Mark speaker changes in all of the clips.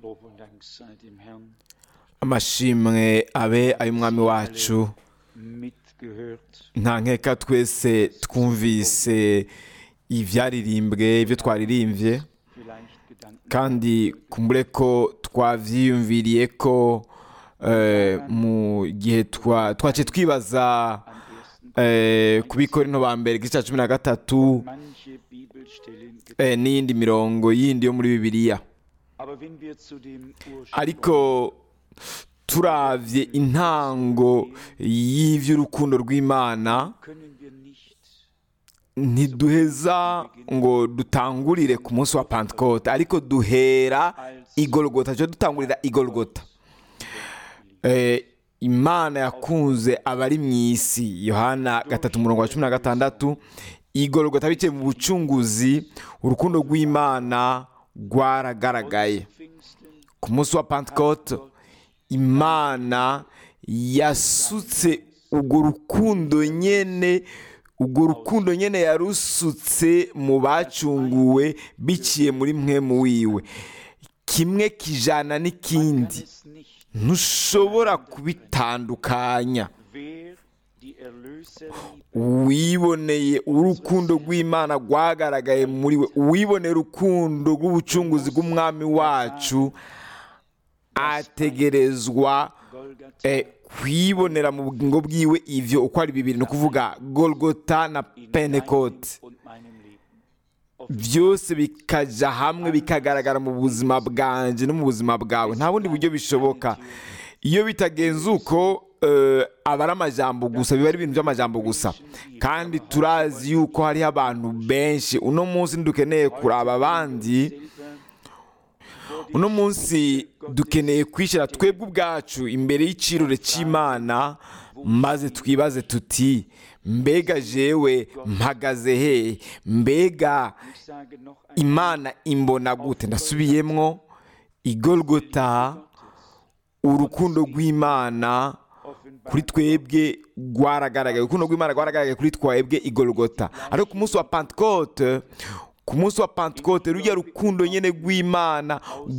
Speaker 1: Lob und Dank sei dem Herrn.
Speaker 2: amashimwe abe ay'umwami wacu
Speaker 1: Mitgehört,
Speaker 2: nta nkeka twese twumvise ibyaririmbwe ibyo twaririmbye
Speaker 1: vielleicht Gedanken
Speaker 2: kandi kumbure ko twabyiyumviriye ko eh, mu gihe twa- twaciye twibaza
Speaker 1: am ersten
Speaker 2: eh, ku bikorino ba mbere igice cya cumi na gatatu
Speaker 1: manche Bibelstellen. gedacht.
Speaker 2: eh, n'iyindi mirongo yindi yo muri bibiliya
Speaker 1: Aber wenn wir zu dem Ursprung
Speaker 2: ariko turavye intango y'ivy'urukundo rw'imana
Speaker 1: können wir nicht
Speaker 2: ntiduheza ngo dutangurire ku munsi wa pentecote ariko duhera igorogota cyo dutangurira igorogota eh, imana yakunze abari mu isi yohana gatatu umurongo wa cumi na gatandatu igorogota biciye mu bucunguzi urukundo rw'imana rwaragaragaye
Speaker 1: Pfingsten
Speaker 2: ku munsi wa pentecote imana yasutse urwo rukundo nyene urwo rukundo nyene yarusutse mu bacunguwe biciye muri mwemu wiwe kimwe kijana n'ikindi
Speaker 1: es nicht,
Speaker 2: ntushobora kubitandukanya
Speaker 1: wer die Erlöserliebe
Speaker 2: wiboneye urukundo rw'imana rwagaragaye muri we wiboneye urukundo rw'ubucunguzi bw'umwami wacu ategerezwa
Speaker 1: Golgatha
Speaker 2: eh, kwibonera mu bugingo bwiwe ivyo uko ari bibiri ni ukuvuga golgota na
Speaker 1: in
Speaker 2: pentecote
Speaker 1: deinem und meinem Leben.
Speaker 2: byose bikaja hamwe bikagaragara mu buzima bwanje no mu buzima bwawe nta bundi buryo bishoboka iyo bitagenze uko eh, aba ari amajambo gusa biba ari ibintu by'amajambo gusa kandi turazi yuko hariho abantu benshi uno munsi ntidukeneye kuraba abandi uno munsi dukeneye kwishyira twebwe ubwacu imbere y'icirore cy'imana maze twibaze tuti mbega jewe mpagaze he mbega
Speaker 1: Ich sage noch ein
Speaker 2: imana imbona gute ndasubiyemwo igorogota urukundo rw'imana kuri twebwe rwaragaragaye urukundo rw'imana rwaragaragaye kuri twebwe igorogota ariko ku munsi wa pentecote ku munsi wa pentecote rujya rukundo nyine rw'imana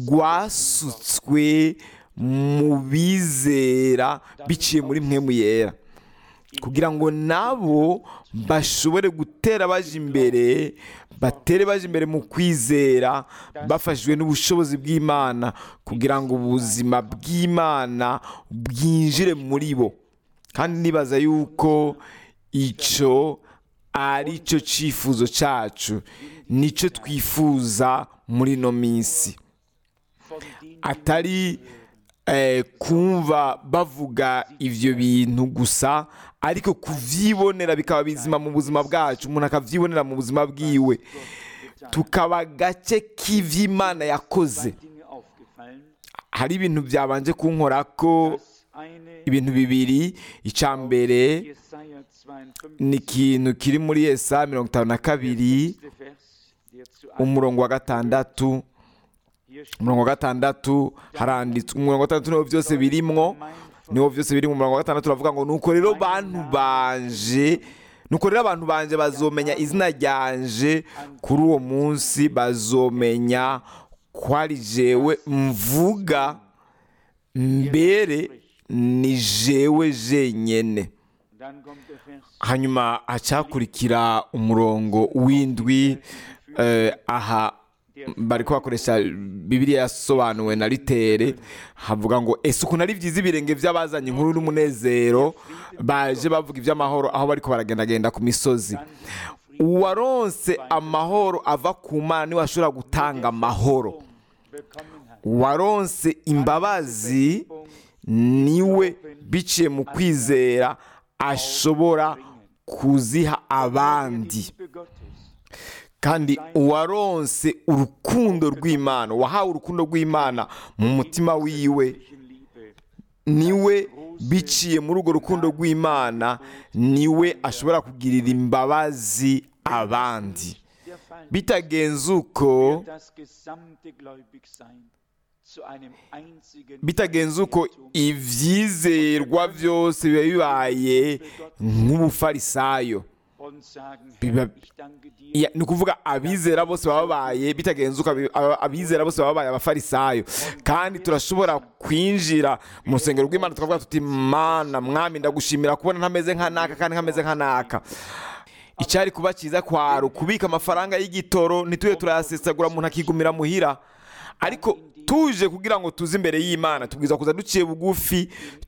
Speaker 2: rwasutswe mu bizera biciye muri mwemu yera kugira ngo nabo bashobore gutera baje imbere batere baje imbere mu kwizera bafashijwe n'ubushobozi bw'imana kugira ngo ubuzima bw'imana bwinjire muri bo kandi nibaza yuko icyo ari cyo cyifuzo cyacu nicyo twifuza muri ino minsi
Speaker 1: von dem
Speaker 2: atari eh, kumva bavuga ivyo bintu gusa ariko kuvyibonera bikaba bizima mu buzima bwacu umuntu akavyibonera mu buzima bwiwe tukaba gace k'ivy'imana yakoze
Speaker 1: Dinge aufgefallen,
Speaker 2: hari ibintu byabanje kunkorako
Speaker 1: dass eine
Speaker 2: ibintu bibiri icya mbere
Speaker 1: Jesaja 52
Speaker 2: ni ikintu kiri muri esa mirongo itanu na kabiri
Speaker 1: der Vers, der zu
Speaker 2: umurongo wa gatandatu
Speaker 1: hier steht,
Speaker 2: umurongo wa gatandatu haranditswe umurongo wa gatandatu niwo byose birimwo niwo byose biri mu murongo wa gatandatu uravuga ngo nuko rero bantu banje nuko rero abantu banje bazomenya izina ryanje kuri uwo munsi bazomenya ko ari jewe mvuga mbere ni jewe jenyene
Speaker 1: dann kommt der Vers,
Speaker 2: hanyuma hacakurikira umurongo w'indwi eh, aha bari bakoresha bibiliya yasobanuwe na ritere havuga ngo ese ukuntu ari byiza ibirenge by'abazanye inkuru n'umunezero baje bavuga iby'amahoro aho bariko baragendagenda ku misozi uwaronse amahoro ava ku mana niwe ashobora gutanga amahoro
Speaker 1: bekommen hat.
Speaker 2: uwaronse imbabazi niwe biciye mu kwizera ashobora kuziha abandi
Speaker 1: Liebe Gottes,
Speaker 2: kandi uwaronse urukundo rw'imana wahawe urukundo rw'imana mu mutima wiwe
Speaker 1: Liebe,
Speaker 2: niwe biciye muri urwo rukundo rw'imana niwe ashobora kugirira imbabazi abandi
Speaker 1: der Fall,
Speaker 2: bitagenze uko
Speaker 1: das gesamte Gläubigsein zu einem einzigen
Speaker 2: bitagenze uko ibyizerwa byose biba bibaye nk'ubufarisayo
Speaker 1: und sagen,
Speaker 2: Biba-
Speaker 1: Herr, ich danke dir.
Speaker 2: Ya- ni ukuvuga abizera bose baba babaye bitagenzuka abi- aba- abizera bose baba babaye abafarisayo kandi turashobora kwinjira mu rusengero rw'imana tukavuga tuti mana mwami ndagushimira kubona ntameze nka naka kandi nkameze nka naka icyari kuba cyiza kwari ukubika amafaranga y'igitoro ntitube turayasesagura umuntu akigumira muhira ariko tuje kugira ngo tuze imbere y'imana tubwiza kuza duciye bugufi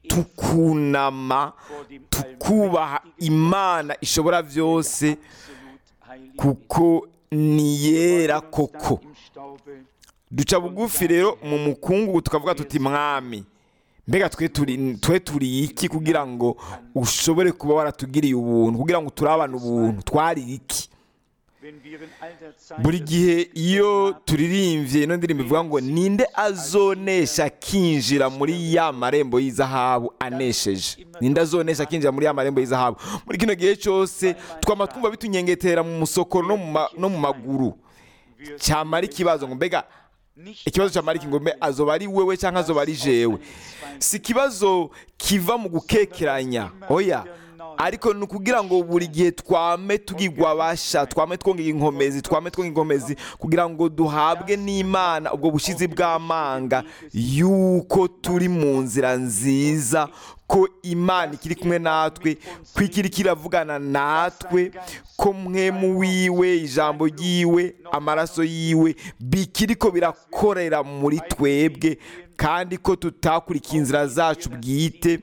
Speaker 2: tukunama tukubaha imana ishobora byose
Speaker 1: Absolut heilig.
Speaker 2: kuko ni yera
Speaker 1: Uns
Speaker 2: koko
Speaker 1: dann im Staube
Speaker 2: duca bugufi rero mu mukungugu tukavuga tuti mwami mbega twe turi twe turi iki kugira ngo ushobore kuba waratugiriye ubuntu kugira ngo turabane ubuntu twari iki
Speaker 1: wenn wir in alter Zeit
Speaker 2: buri
Speaker 1: des
Speaker 2: gihe
Speaker 1: Friedens
Speaker 2: iyo
Speaker 1: haben,
Speaker 2: turirimbye ino ndirimbo ivuga ngo ninde azonesha akinjira muri ya marembo y'izahabu anesheje ninde azonesha akinjira muri ya marembo y'izahabu muri kino gihe cyose twama twumva bitunyengetera mu musokoro no mu ma- no mu maguru
Speaker 1: wir
Speaker 2: cyamara ikibazo ngo mbega
Speaker 1: nicht
Speaker 2: ikibazo cyamara iki ngo mbe azoba ari wewe cyangwa azoba ari jewe si ikibazo kiva mu gukekeranya oya ariko ni ukugira ngo buri gihe twame tugigwa basha twame twongera inkomezi twame twongera inkomezi kugira ngo duhabwe n'imana ubwo bushizi bw'amanga yuko turi mu nzira nziza ko imana ikiri kumwe natwe ko ikiri kiravugana natwe ko mwemu wiwe ijambo ryiwe amaraso yiwe bikiri ko birakorera muri twebwe kandi ko tutakurikiye inzira zacu bwite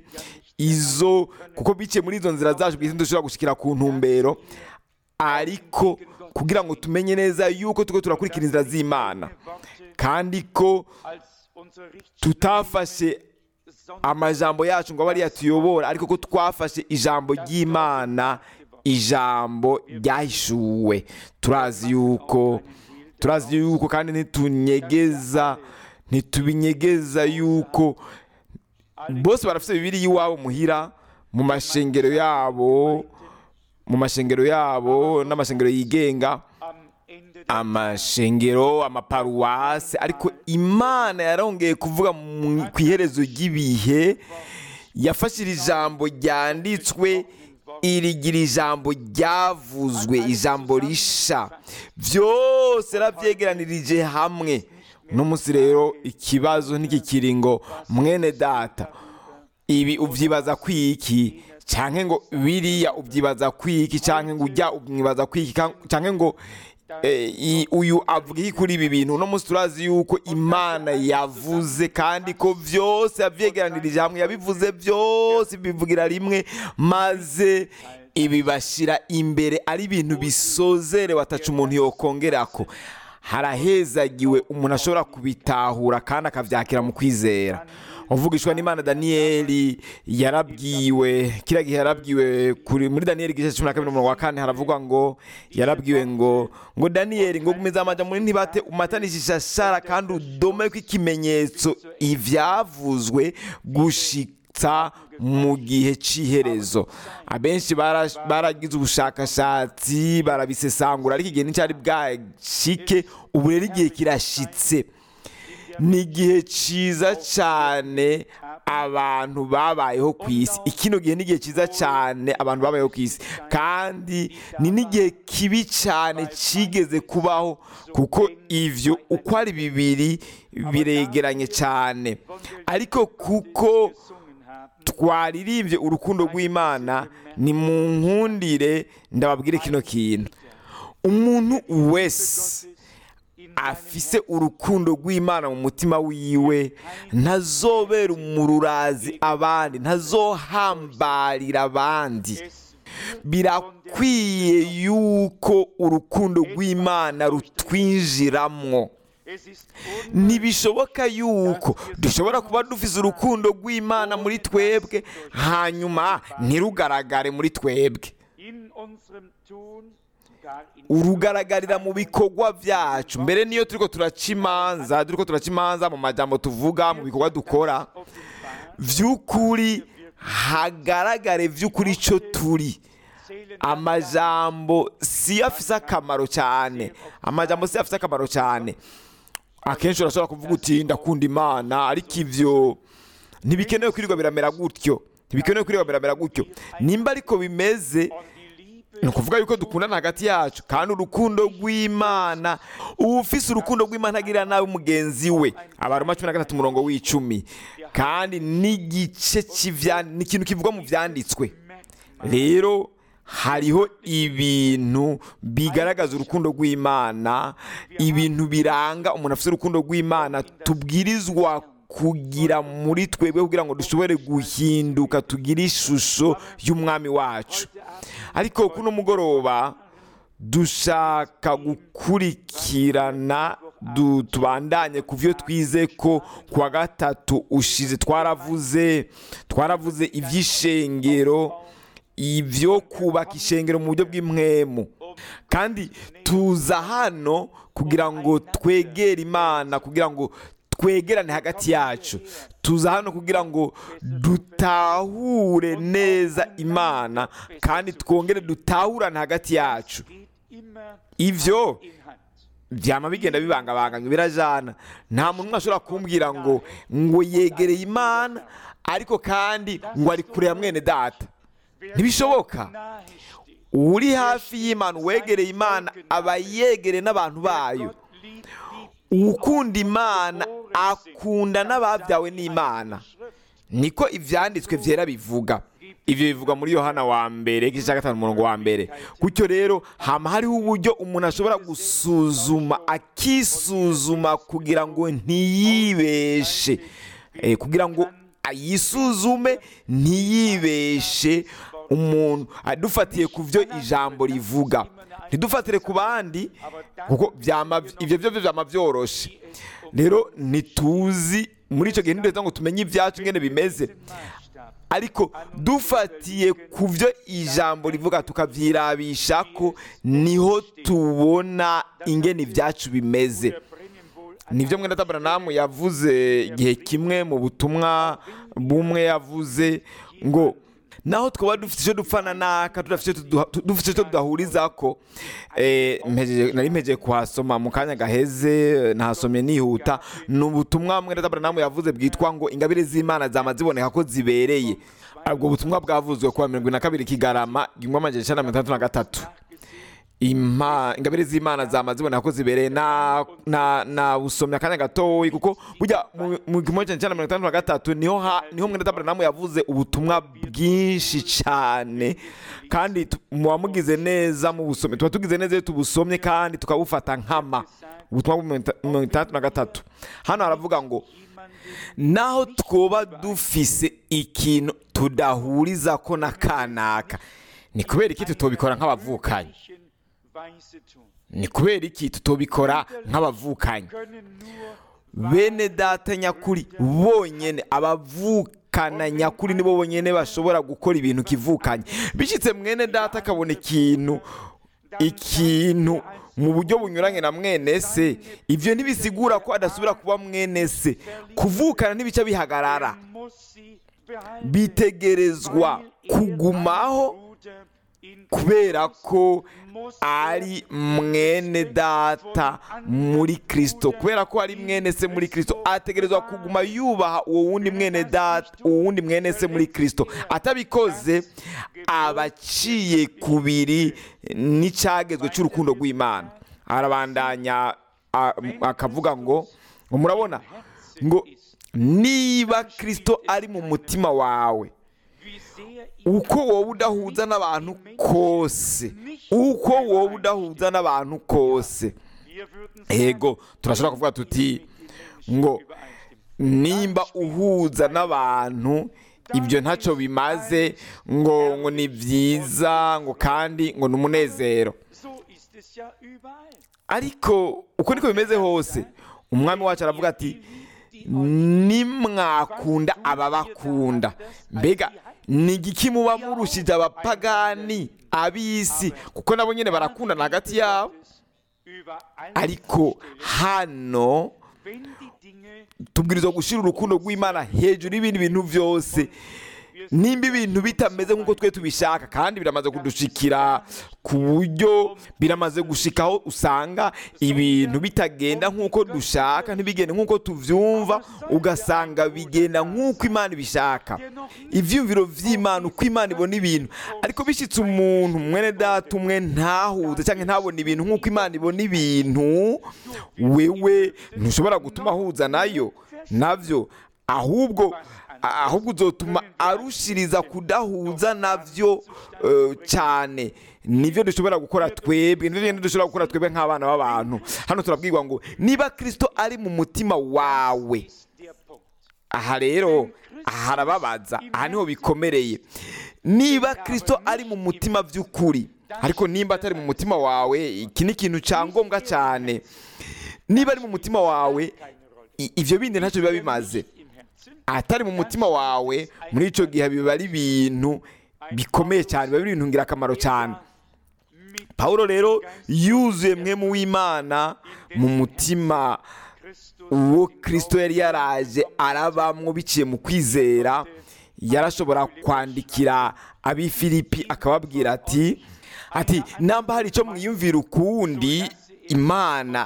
Speaker 2: izo kuko biciye muri izo nzira zacu bwite dushobora gushyikira ku ntumbero ariko kugira ngo tumenye neza yuko tuko turakurikira inzira z'imana kandi ko
Speaker 1: als unsere Richtschnur
Speaker 2: tutafashe amajambo yacu ngo abe ariyo atuyobora ariko ko twafashe ijambo ry'imana ijambo ryahishuwe turazi yuko turazi yuko kandi ntitunyegeza ntitubinyegeza yuko bose barafite bibiri iwabo muhira mu mashengero yabo mu mashengero yabo n'amashengero yigenga
Speaker 1: am Ende der
Speaker 2: amashengero amaparuwase ariko imana yarongeye kuvuga mu- ku iherezo ry'ibihe yafashije ijambo ryanditswe irigira ijambo ryavuzwe ijambo risha byose yarabyegeranirije hamwe uno munsi rero ikibazo ntikikiri ngo mwene data ibi ubyibaza kwiki cyangwa ngo biriya ubyibaza kwiki cyangwa ngo ujya umwibaza kwiki cyangwa ngo eh, i- uyu avuga iki kuri ibi bintu uno munsi turazi yuko imana yavuze kandi ko byose yabyegeranirije hamwe yabivuze byose bivugira rimwe maze ibi bashyira imbere ari ibintu bisozerewe ataca umuntu yokongerako harahezagiwe umuntu ashobora kubitahura kandi akabyakira mu kwizera uvugishwa n'imana daniyeli yarabwiwe kiriya gihe yarabwiwe kuri muri daniyeli igice cumi na kabiri umurongo wa kane haravugwa ngo yarabwiwe ngo ngo daniyeli ngo gumiza amajya muri ntibate umatanisha ishashara kandi udome ko ikimenyetso ibyavuzwe gushitsa mu gihe cy'iherezo abenshi bara- baragize ubushakashatsi barabisesangura ariko igihe nticyari bwashike ubu rero igihe kirashitse ni igihe cyiza cyane abantu babayeho ku isi ikino gihe ni igihe cyiza cyane abantu babayeho ku isi kandi ni n'igihe kibi cyane cyigeze kubaho kuko ibyo uko ari bibiri biregeranye cyane ariko kuko
Speaker 1: gesungen haben,
Speaker 2: twaririmbye urukundo rw'imana ni mu nkundire ndababwire kino kintu umuntu wese
Speaker 1: in
Speaker 2: afise urukundo rw'imana mu mutima wiwe ntazobera umururazi abandi ntazohambarira abandi
Speaker 1: es
Speaker 2: birakwiye yuko urukundo rw'imana rutwinjiramwo
Speaker 1: es ist
Speaker 2: ntibishoboka yuko dushobora kuba dufise urukundo rw'imana muri twebwe hanyuma ntirugaragare muri twebwe
Speaker 1: in unserem Tun, gar in
Speaker 2: urugaragarira mu bikorwa byacu mbere niyo turiko turaca imanza turiko turaca imanza mu majambo tuvuga mu bikorwa dukora
Speaker 1: offenbar
Speaker 2: vy'ukuri hagaragare vy'ukuri ico turi
Speaker 1: zählen
Speaker 2: amajambo siyo afise akamaro cyane amajambo siyo afise akamaro cyane akenshi urashobora kuvuga uti ndakunda imana ariko ivyo ntibikenewe kwirirwa biramera gutyo ntibikenewe kwirirwa biramera gutyo nimba ariko bimeze
Speaker 1: und die Liebe
Speaker 2: ni ukuvuga yuko dukundana hagati yacu kandi urukundo rw'imana uba ufise urukundo rw'imana agirira nawe mugenzi we abaroma cumi na gatatu umurongo w'icumi kandi n'igice cy'ibya ni ikintu kivugwa mu byanditswe rero hariho ibintu bigaragaza urukundo rw'imana ibintu biranga umuntu afite urukundo rw'imana tubwirizwa kugira muri twebwe kugira ngo dushobore guhinduka tugire ishusho y'umwami wacu ariko kuno mugoroba dushaka gukurikirana du- tubandanye ku byo twize ko ku wa gatatu ushize twaravuze twaravuze iby'ishengero ibyo kubaka ishengero mu buryo bw'impwemu kandi tuza hano kugira ngo twegere imana kugira ngo twegerane hagati yacu tuza hano kugira ngo dutahure neza imana kandi twongere dutahurane hagati yacu ivyo byama bigenda bibangabanganywa birajana nta muntu umwe ashobora kumbwira ngo ngo yegereye imana ariko kandi ngo ari kure ya mwene data ntibishoboka uri hafi y'imana uwegereye imana aba yegereye n'abantu bayo ukunda imana akunda n'ababyawe n'imana niko ibyanditswe byera bivuga ibyo bivuga muri yohana wa mbere igice cya gatanu umurongo wa mbere gutyo rero hama hariho uburyo umuntu ashobora gusuzuma akisuzuma kugira ngo ntiyibeshe Eh, kugira ngo yisuzume ntiyibeshe umuntu adufatiye ku byo ijambo rivuga ntidufatire ku bandi kuko byama ibyo byo byama byoroshe rero ntituzi muri icyo gihe ntiduhita ngo tumenye ibyacu ngene bimeze ariko dufatiye ku byo ijambo rivuga tukabyirabisha ko niho tubona ingene ibyacu bimeze nibyo mwene tabaranamu yavuze igihe kimwe mu butumwa bumwe yavuze ngo naho twaba dufite icyo dupfana naka tudafite icyo tuduha- tu- dufite icyo tudahuriza ko eh, mpejeje- nari mpejeje kuhasoma mu kanya gaheze nahasomye nihuta ni ubutumwa mwene tabaranamu yavuze bwitwa ngo ingabire z'imana zama ziboneka ko zibereye ubwo butumwa bwavuzwe kuwa mirongo ine na kabiri kigarama igihumbi amajana icyenda na mirongo itandatu na gatatu impa ingabire z'imana zama ziboneka ko zibereye na na na busomya akanya gatoyi kuko burya mu mu gihumbi kimwe cyenda mirongo itandatu na gatatu niho ha niho mwene tabaranamu yavuze ubutumwa bwinshi cyane kandi tu- muba mugize neza mu busomyi tuba tugize neza iyo tubusomye kandi tukabufata nkama ubutumwa bwa mirongo itandatu na gatatu hano haravuga ngo naho twoba dufise ikintu tudahuriza ko na kanaka ni kubera iki tutobikora nk'abavukanyi ni kubera iki tutobikora nk'abavukanyi bene data nyakuri bonyene abavukana nyakuri nibo bonyene bashobora gukora ibintu kivukanye bishyitse mwene data akabona ikintu ikintu mu buryo bunyuranye na mwene se ibyo ntibisigura ko adasubira kuba mwene se kuvukana ntibica bihagarara bitegerezwa kugumaho kubera ko ari mwene data muri kirisito kubera ko ari mwene se muri kirisito ategerezwa kuguma yubaha uwo wundi mwene data uwo wundi mwene se muri kirisito atabikoze aba aciye kubiri n'icyagezwe cy'urukundo rw'imana arabandanya a- akavuga ngo ngo murabona ngo niba kirisito ari mu mutima wawe uko wowe udahuza n'abantu kose uko wowe udahuza n'abantu kose ego turashobora kuvuga tuti ngo nimba uhuza n'abantu ibyo ntacyo bimaze ngo ngo ni byiza ngo kandi ngo ni umunezero ariko uko niko bimeze hose umwami wacu aravuga ati nimwakunda ababakunda mbega ni igiki muba murushije abapagani ab'isi kuko nabo nyine barakundana hagati yabo ariko hano tubwirizwa gushyira urukundo rw'imana hejuru y'ibindi bintu byose nimba ibintu bitameze nk'uko twe tubishaka kandi biramaze kudushikira ku buryo biramaze gushikaho usanga ibintu bitagenda nk'uko dushaka ntibigende nk'uko tuvyumva ugasanga bigenda nk'uko imana ibishaka ivyumviro vy'imana uko imana ibona ibintu ariko bishitse umuntu mwene data umwe ntahuze cyangwa ntabone ibintu nk'uko imana ibona ibintu wewe ntushobora gutuma ahuza nayo navyo ahubwo ahubwo uzotuma arushiriza kudahuza navyo eh, cyane nivyo dushobora gukora twebwe nivyo bintu dushobora gukora twebwe nk'abana b'abantu hano turabwirwa ngo niba kristo ari mu mutima wawe aha rero harababaza aha niho bikomereye niba kristo ari mu mutima by'ukuri ariko nimba atari mu mutima wawe iki ni ikintu cya ngombwa cyane niba ari mu mutima wawe i- ivyo bindi ntacyo biba bimaze atari mu mutima wawe muri icyo gihe biba ari ibintu bikomeye cyane biba ari ibintu ngirakamaro cyane pawulo rero yuzuye mwemu w'imana mu mutima uwo kirisito yari yaraje arabamwo biciye mu kwizera yarashobora kwandikira ab'i filipi akababwira ati ati namba hari icyo mwiyumvira ukundi imana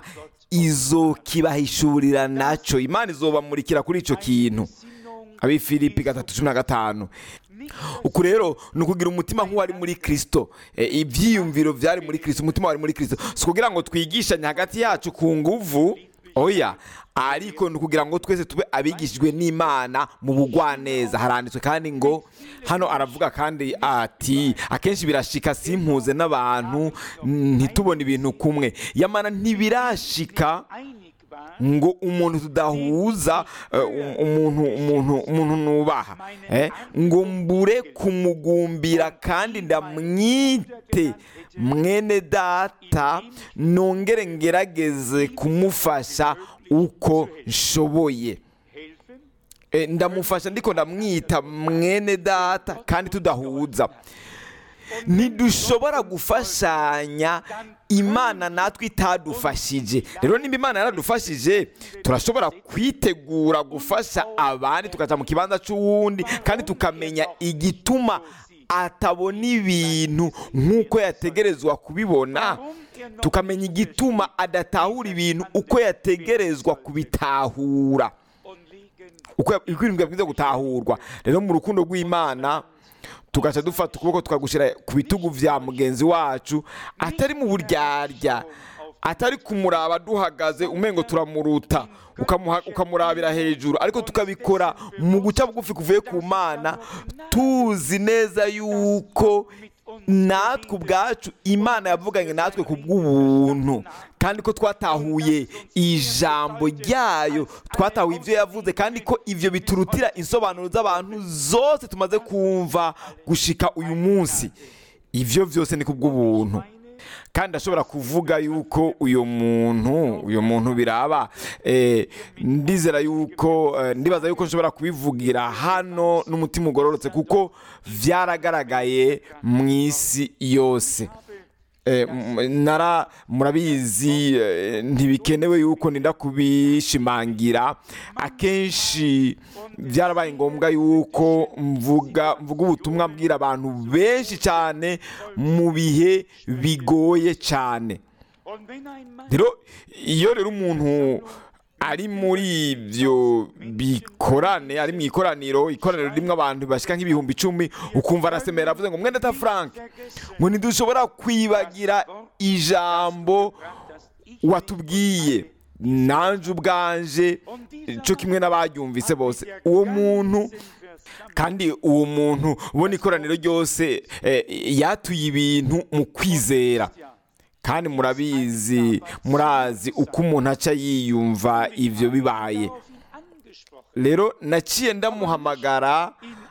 Speaker 2: izokibahishurira nacyo imana izobamurikira kuri icyo kintu ab'i filipi gatatu cumi na gatanu uku rero ni ukugira umutima nk'uwari muri kirisito Eh, ibyiyumviro byari muri kirisito umutima wari muri kirisito si ukugira ngo twigishanye hagati yacu ku nguvu oya ariko ni ukugira ngo twese tube abigishijwe n'imana mu bugwaneza haranditswe kandi ngo hano aravuga kandi ati akenshi birashika simpuze n'abantu ntitubone ibintu kumwe yamana ntibirashika ngo umuntu tudahuza eh, um- umuntu umuntu umuntu nubaha eh, ngo mbure kumugumbira kandi ndamwite mwene data nongere ngerageze kumufasha uko nshoboye Eh, ndamufasha ndiko ndamwita mwene data kandi tudahuza ntidushobora gufashanya imana natwe itadufashije rero nimba imana yaradufashije turashobora kwitegura gufasha abandi tukaja mu kibanza c'uwundi kandi tukamenya igituma atabona ibintu nk'uko yategerezwa kubibona tukamenya igituma adatahura ibintu uko yategerezwa kubitahura uko ya- uko ibintu bwiza gutahurwa rero mu rukundo rw'imana tugaca dufata ukuboko tukagushyira ku bitugu vya mugenzi wacu atari mu buryarya atari kumuraba duhagaze umengo turamuruta ukamuha- ukamurabira hejuru ariko tukabikora mu guca bugufi kuvuye ku mana tuzi neza yuko natwe ubwacu imana yavuganye natwe ku bw'ubuntu kandi ko twatahuye ijambo ryayo twatahuye ibyo yavuze kandi ko ibyo biturutira insobanuro z'abantu zose tumaze kumva gushika uyu munsi ibyo byose ni ku bw'ubuntu kandi ashobora kuvuga yuko uyu muntu uyu muntu biraba eh, ndizera yuko eh, ndibaza yuko nshobora kubivugira hano n'umutima ugororotse kuko byaragaragaye mu isi yose Eh, m- nara murabizi eh, ntibikenewe yuko ninda kubishimangira akenshi byarabaye ngombwa yuko mvuga mvuga ubutumwa mbwira abantu benshi cyane mu bihe bigoye cyane rero iyo rero umuntu ari muri ibyo bikorane ari mu ikoraniro ikoraniro ririmo abantu bashyika nk'ibihumbi icumi ukumva arasemera avuze ngo mwene ta frank ngo ntidushobora kwibagira ijambo watubwiye nanjye ubwanje cyo kimwe n'abaryumvise bose uwo muntu kandi uwo muntu ubona ikoraniro ryose eh, yatuye ibintu mu kwizera kandi murabizi murazi uko umuntu aca yiyumva ibyo bibaye rero naciye ndamuhamagara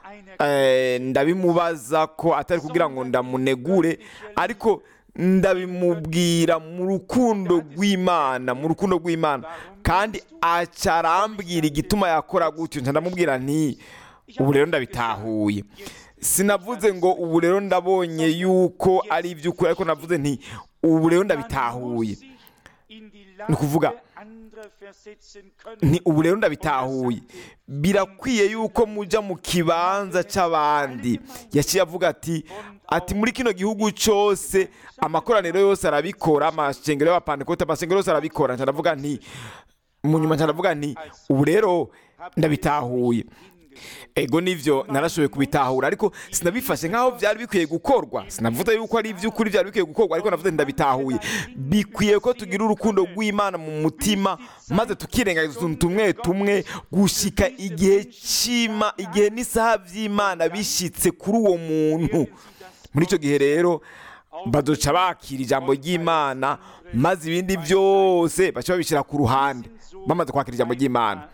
Speaker 2: eh, ndabimubaza ko atari kugira ngo ndamunegure ariko ndabimubwira mu rukundo rw'imana mu rukundo rw'imana kandi aca arambwira igituma yakora gutyo nca ndamubwira nti ubu rero ndabitahuye sinavuze ngo ubu rero ndabonye yuko ari iby'ukuri ariko navuze nti ubu rero ndabitahuye ni ukuvuga
Speaker 1: andere versetzen können.
Speaker 2: nti ubu rero ndabitahuye birakwiye yuko mujya mu kibanza cy'abandi yaciye avuga ati ati muri kino gihugu cyose amakoraniro yose arabikora amashengero y'abapantekote amashengero yose arabikora nca ndavuga nti mu nyuma nca ndavuga nti ubu rero ndabitahuye ego nivyo narashoboye kubitahura ariko sinabifashe nk'aho byari bikwiye gukorwa sinavuze yuko ari iby'ukuri byari bikwiye gukorwa ariko navuze ndabitahuye bikwiye ko tugira urukundo rw'imana mu mutima maze tukirengagiza utuntu tumwe tumwe gushika igihe cy'ima igihe n'isaha by'imana bishyitse kuri uwo muntu muri icyo gihe rero baduca bakira ijambo ry'imana maze ibindi byose baca babishyira ku ruhande bamaze kwakira ijambo ry'imana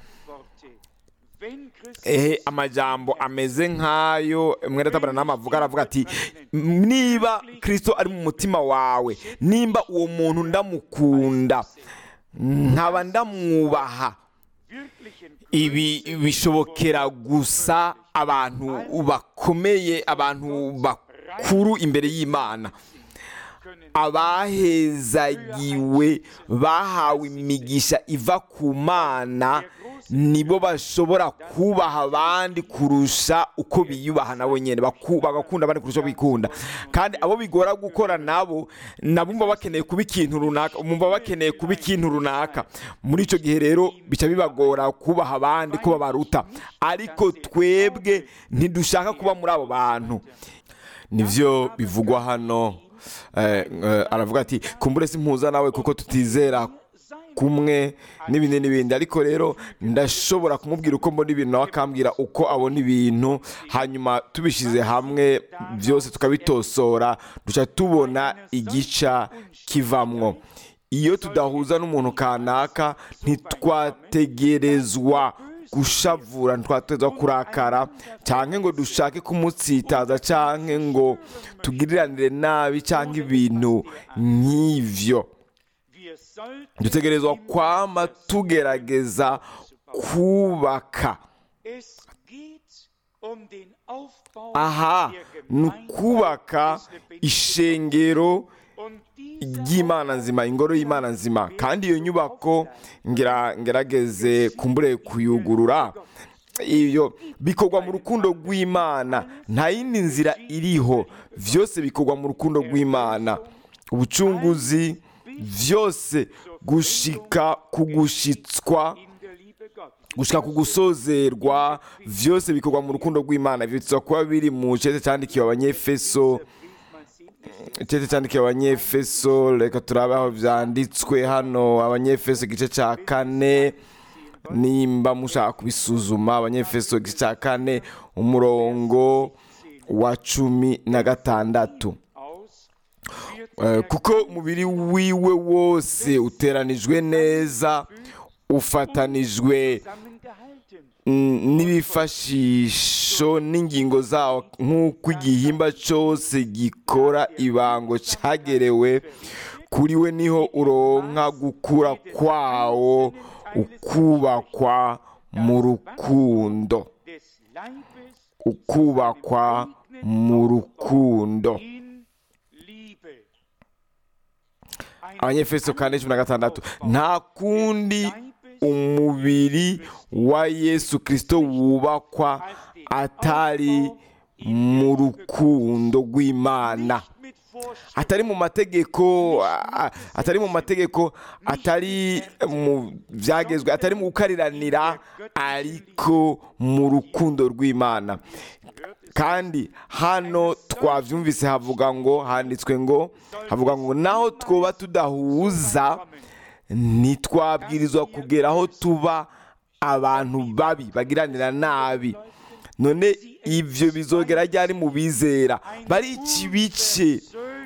Speaker 2: ehe amajambo ameze nk'ayo mwenda tabara n'amavuga aravuga ati niba kirisito ari mu mutima wawe nimba uwo muntu ndamukunda nkaba ndamwubaha ibi bishobokera gusa abantu bakomeye abantu bakuru imbere y'imana abahezagiwe bahawe imigisha iva ku mana nibo bashobora kubaha abandi kurusha uko biyubaha nabo nyine bagakunda abandi kurusha bikunda kandi abo bigora gukora nabo nabo bumva bakeneye kuba ikintu runaka bumva bakeneye kuba ikintu runaka muri icyo gihe rero bica bibagora kubaha abandi ko babaruta ariko twebwe ntidushaka kuba muri abo bantu nibyo bivugwa hano aravuga ati kumbure si mpuza nawe kuko tutizera kumwe n'ibindi n'ibindi ariko rero ndashobora kumubwira uko mbona ibintu nawe akambwira uko abona ibintu hanyuma tubishyize hamwe byose tukabitosora duca tubona igica kivamwo iyo tudahuza n'umuntu kanaka ntitwategerezwa gushavura ntitwategerezwa kurakara cyangwa ngo dushake kumutsitaza cyangwa ngo tugiriranire nabi cyangwa ibintu nk'ibyo dutegerezwa kwama tugerageza kubaka aha ni ukubaka ishengero ry'imana nzima ingoro y'imana nzima kandi iyo nyubako ngerageze kumbure kuyugurura iyo bikorwa mu rukundo rw'imana nta yindi nzira iriho byose bikorwa mu rukundo rw'imana ubucunguzi byose gushika kugushitswa gushika kugusozerwa byose bikorwa mu rukundo rw'imana bitsa kuba biri mu cyete cyandikiwe abanyefeso icyete cyandikiwe abanyefeso reka turabe aho byanditswe hano abanyefeso igice cya kane nimba mushaka kubisuzuma abanyefeso igice cya kane umurongo wa cumi na gatandatu kuko umubiri wiwe wose uteranijwe neza ufatanijwe n'ibifashisho n'ingingo zawo nk'uko igihimba cyose gikora ibango cyagerewe kuri we niho uronka gukura kwawo ukubakwa mu rukundo ukubakwa mu rukundo abanyefeso kane cumi na gatandatu nta kundi umubiri wa yesu kirisito wubakwa atari mu rukundo rw'imana atari mu mategeko atari mu mategeko atari mu byagezwe atari mu gukariranira ariko mu rukundo rw'imana kandi hano twabyumvise havuga ngo handitswe ngo havuga ngo naho twaba tudahuza ntitwabwirizwa kugera aho tuba abantu babi bagiranira nabi none ibyo bizogera ryari mu bizera bari ikibice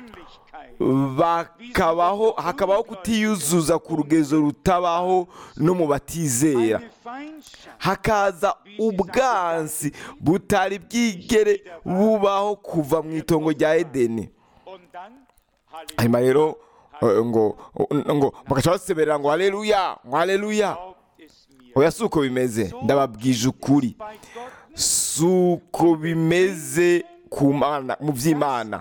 Speaker 2: bakabaho hakabaho kutiyuzuza ku rugezo rutabaho no mu batizera hakaza ubwansi butari bwigere bubaho kuva mu itongo rya edeni hanyuma rero ngo ngo bagaca baseberera ngo hareruya ngo hareruya oya si uko bimeze ndababwije ukuri si uko bimeze mu by'imana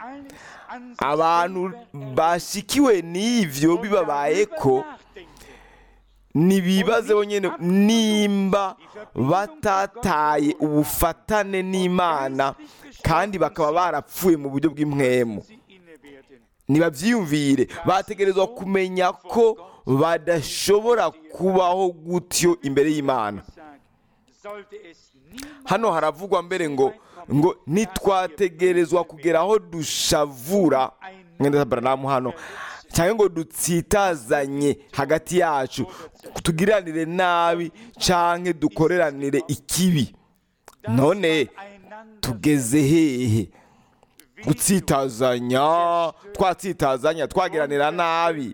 Speaker 2: abantu bashikiwe n'ibyo bibabaye ko ntibibaze bonyine nimba batataye ubufatane n'imana kandi bakaba barapfuye mu buryo bw'impwemu
Speaker 1: sie inne werden.
Speaker 2: ntibabyiyumvire bategerezwa kumenya ko badashobora kubaho gutyo imbere y'imana
Speaker 1: Sag, sollte es niemand
Speaker 2: hano haravugwa mbere ngo ngo ntitwategerezwa kugera aho dushavura mwenda baranamu hano cyangwa ngo dutsitazanye hagati yacu tugiranire nabi cyangwa dukoreranire ikibi none
Speaker 1: einander
Speaker 2: tugeze hehe gutsitazanya twatsitazanya twagiranira nabi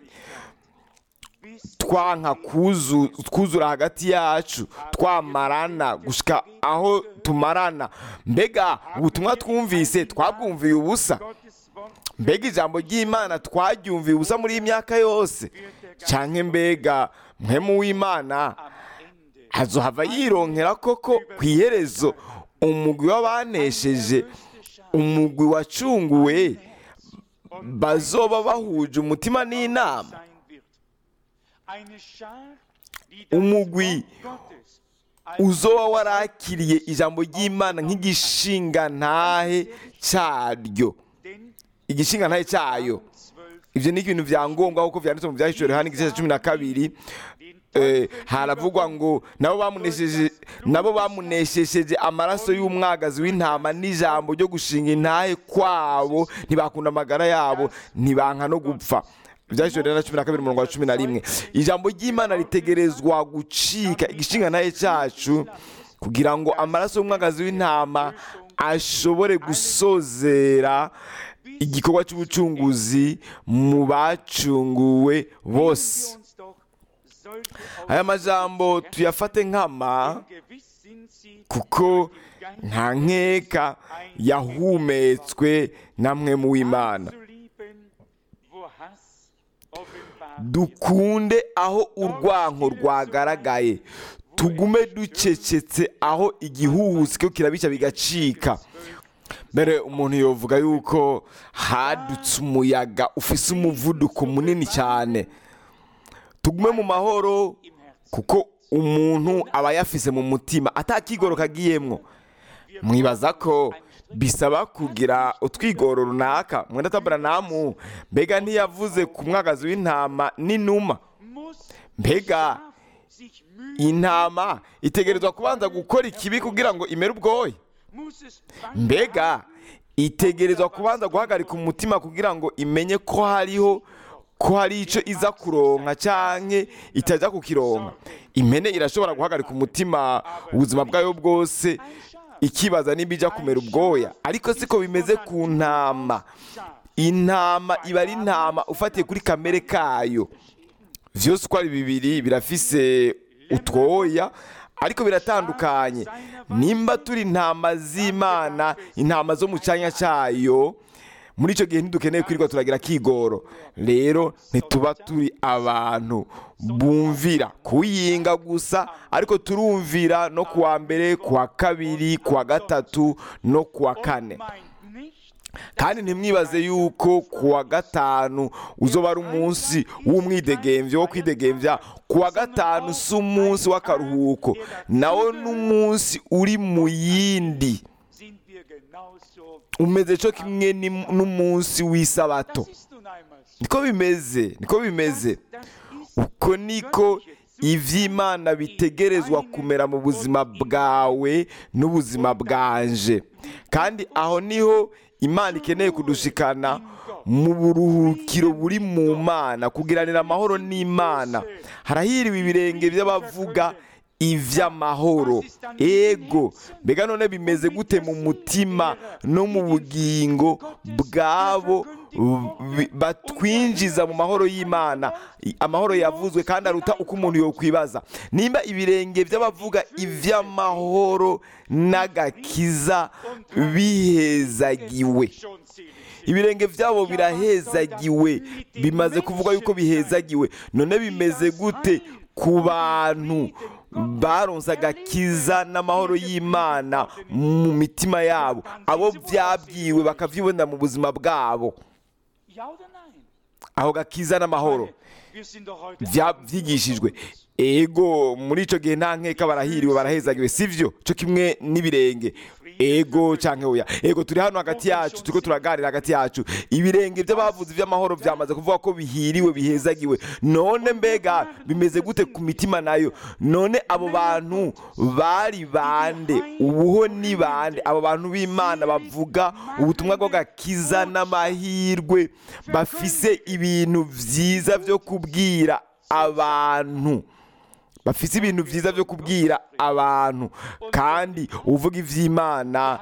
Speaker 1: bis
Speaker 2: twanka kuzu- twuzura hagati yacu twamarana gushika aho tumarana mbega ubutumwa twumvise twabwumviye ubusa
Speaker 1: Gottes Wort
Speaker 2: mbega ijambo ry'imana twaryumviye ubusa muri iyi myaka yose canke mbega mwemu w'imana
Speaker 1: am Ende
Speaker 2: hazohava yironkera koko ku iherezo umugwi w'abanesheje umugwi wacunguwe bazoba bahuje umutima n'inama
Speaker 1: sein wird. Eine Schar, die
Speaker 2: Umugwi
Speaker 1: das Wort Gottes
Speaker 2: uzoba warakiriye ijambo ry'imana nk'igishinga ntahe cyaryo
Speaker 1: denn
Speaker 2: igishinga ntahe cyayo
Speaker 1: zwölf
Speaker 2: ibyo ni ibintu bya ngombwa kuko byanditse mu byahishuriwe hano igice cya cumi na kabiri eh, haravugwa ngo nabo bamunesheje nabo bamuneshesheje amaraso y'umwagazi w'intama n'ijambo ryo gushinga intahe kwabo ntibakunda amagara yabo ntibanka no gupfa ibyahishuriwe rero na cumi na kabiri umurongo wa cumi na rimwe ijambo ry'imana ritegerezwa gucika igishinga ntahe cyacu kugira ngo amaraso y'umwagazi w'intama ashobore gusozera igikorwa cy'ubucunguzi mu bacunguwe bose
Speaker 1: uns doch sollte
Speaker 2: aya majambo tuyafate nkama
Speaker 1: gewiss sind sie
Speaker 2: kuko nta nkeka yahumetswe namwe mu w'imana
Speaker 1: zu lieben, wo Hass offenbar
Speaker 2: dukunde aho urwanko rwagaragaye tugume ducecetse aho igihuhusi cyo kirabica bigacika mbere umuntu yovuga yuko hadutse umuyaga ufise umuvuduko munini cyane tugume mu mahoro
Speaker 1: im Herzen.
Speaker 2: kuko umuntu aba yafise mu mutima atakigoro kagiyemwo mwibaza ko bisaba kugira utwigoro runaka mwenda taburanamu mbega ntiyavuze ku mwagazi w'intama n'inuma
Speaker 1: Muss
Speaker 2: mbega
Speaker 1: sich mühen,
Speaker 2: intama itegerezwa kubanza gukora ikibi kugira ngo imere ubwoya
Speaker 1: muss es
Speaker 2: mbega itegerezwa kubanza guhagarika umutima kugira ngo imenye ko hariho ko hari icyo iza kuronka cyangwa itajya kukironka impene irashobora guhagarika umutima ubuzima bwayo bwose ikibaza niba ijya kumera ubwoya ariko siko bimeze ku ntama intama iba ari intama ufatiye kuri kamere kayo byose uko ari bibiri birafise utwoya ariko biratandukanye nimba turi intama z'imana intama zo mu cyanya cyayo muri icyo gihe ntidukeneye kwirirwa turagira kigoro rero ntituba turi abantu bumvira kuyinga gusa ariko turumvira no kuwa mbere kuwa kabiri kuwa gatatu no kuwa kane
Speaker 1: meint nicht,
Speaker 2: kandi ntimwibaze yuko kuwa gatanu uzoba ari umunsi w'umwidegemvyo wo kwidegembya kuwa gatanu si umunsi w'akaruhuko nawo ni umunsi uri mu yindi
Speaker 1: sind wir genauso.
Speaker 2: umeze cyo kimwe ni- n'umunsi w'isabato
Speaker 1: Das ist nun einmal so.
Speaker 2: niko bimeze niko bimeze
Speaker 1: Das ist
Speaker 2: uko niko iby'imana bitegerezwa kumera mu buzima bwawe n'ubuzima bwanje kandi aho niho imana ikeneye kudushikana mu buruhukiro buri mu mana kugiranira amahoro n'imana harahiriwe ibirenge by'abavuga iby'amahoro ego mbega none bimeze gute mu mutima no mu bugingo bwabo bi- batwinjiza mu mahoro y'imana I- amahoro yavuzwe kandi aruta uko umuntu yokwibaza nimba ibirenge by'abavuga iby'amahoro n'agakiza bihezagiwe
Speaker 1: schon selig.
Speaker 2: ibirenge byabo birahezagiwe bimaze kuvuga yuko bihezagiwe none bimeze gute ku bantu baronse agakiza n'amahoro y'imana mu mitima yabo abo byabwiwe bakabyibonera mu buzima bwabo
Speaker 1: Ja oder nein?
Speaker 2: aho gakiza n'amahoro
Speaker 1: Wir sind doch heute
Speaker 2: bya- byigishijwe ego muri icyo gihe nta nkeka barahiriwe barahezagiwe sivyo cyo kimwe n'ibirenge ego canke oya ego turi hano hagati yacu turiko turaganira hagati yacu ibirenge by'abavuzi by'amahoro byamaze kuvuga ko bihiriwe bihezagiwe none mbega bimeze gute ku mitima nayo none abo bantu bari bande ubuho ni bande abo bantu b'imana bavuga ubutumwa bw'agakiza n'amahirwe bafise ibintu vyiza vyo kubwira abantu bafise ibintu vyiza vyo kubwira abantu kandi uvuga ivy'imana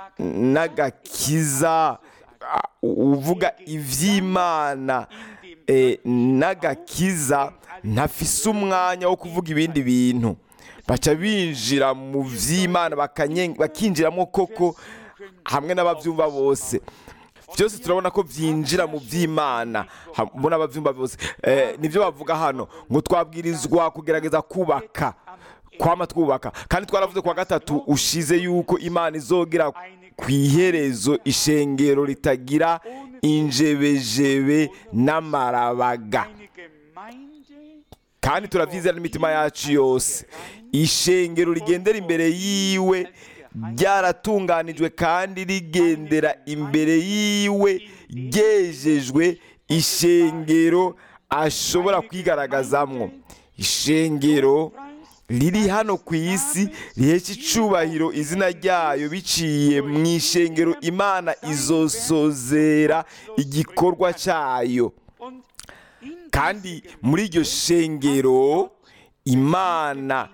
Speaker 2: n'agakiza a- uvuga ivy'imana eh, n'agakiza ntafise umwanya wo kuvuga ibindi bintu baca binjira mu vy'imana bakanye- bakinjiramo koko hamwe n'abavyumva bose byose turabona ko byinjira mu by'imana mbona ababyumva bose Eh, nibyo bavuga hano ngo twabwirizwa kugerageza kubaka kwama twubaka kandi twaravuze kuwa gatatu ushize yuko imana izogera ku iherezo ishengero ritagira injebejebe n'amarabaga
Speaker 1: Eine Gemeinde,
Speaker 2: kandi turabyizera n'imitima yacu yose ishengero rigendera imbere yiwe ryaratunganijwe kandi rigendera imbere yiwe ryejejwe ishengero ashobora kwigaragazamwo ishengero riri hano ku isi rihesha icubahiro izina ryayo biciye mu ishengero imana izosozera igikorwa cyayo
Speaker 1: und in
Speaker 2: kandi muri iryo shengero imana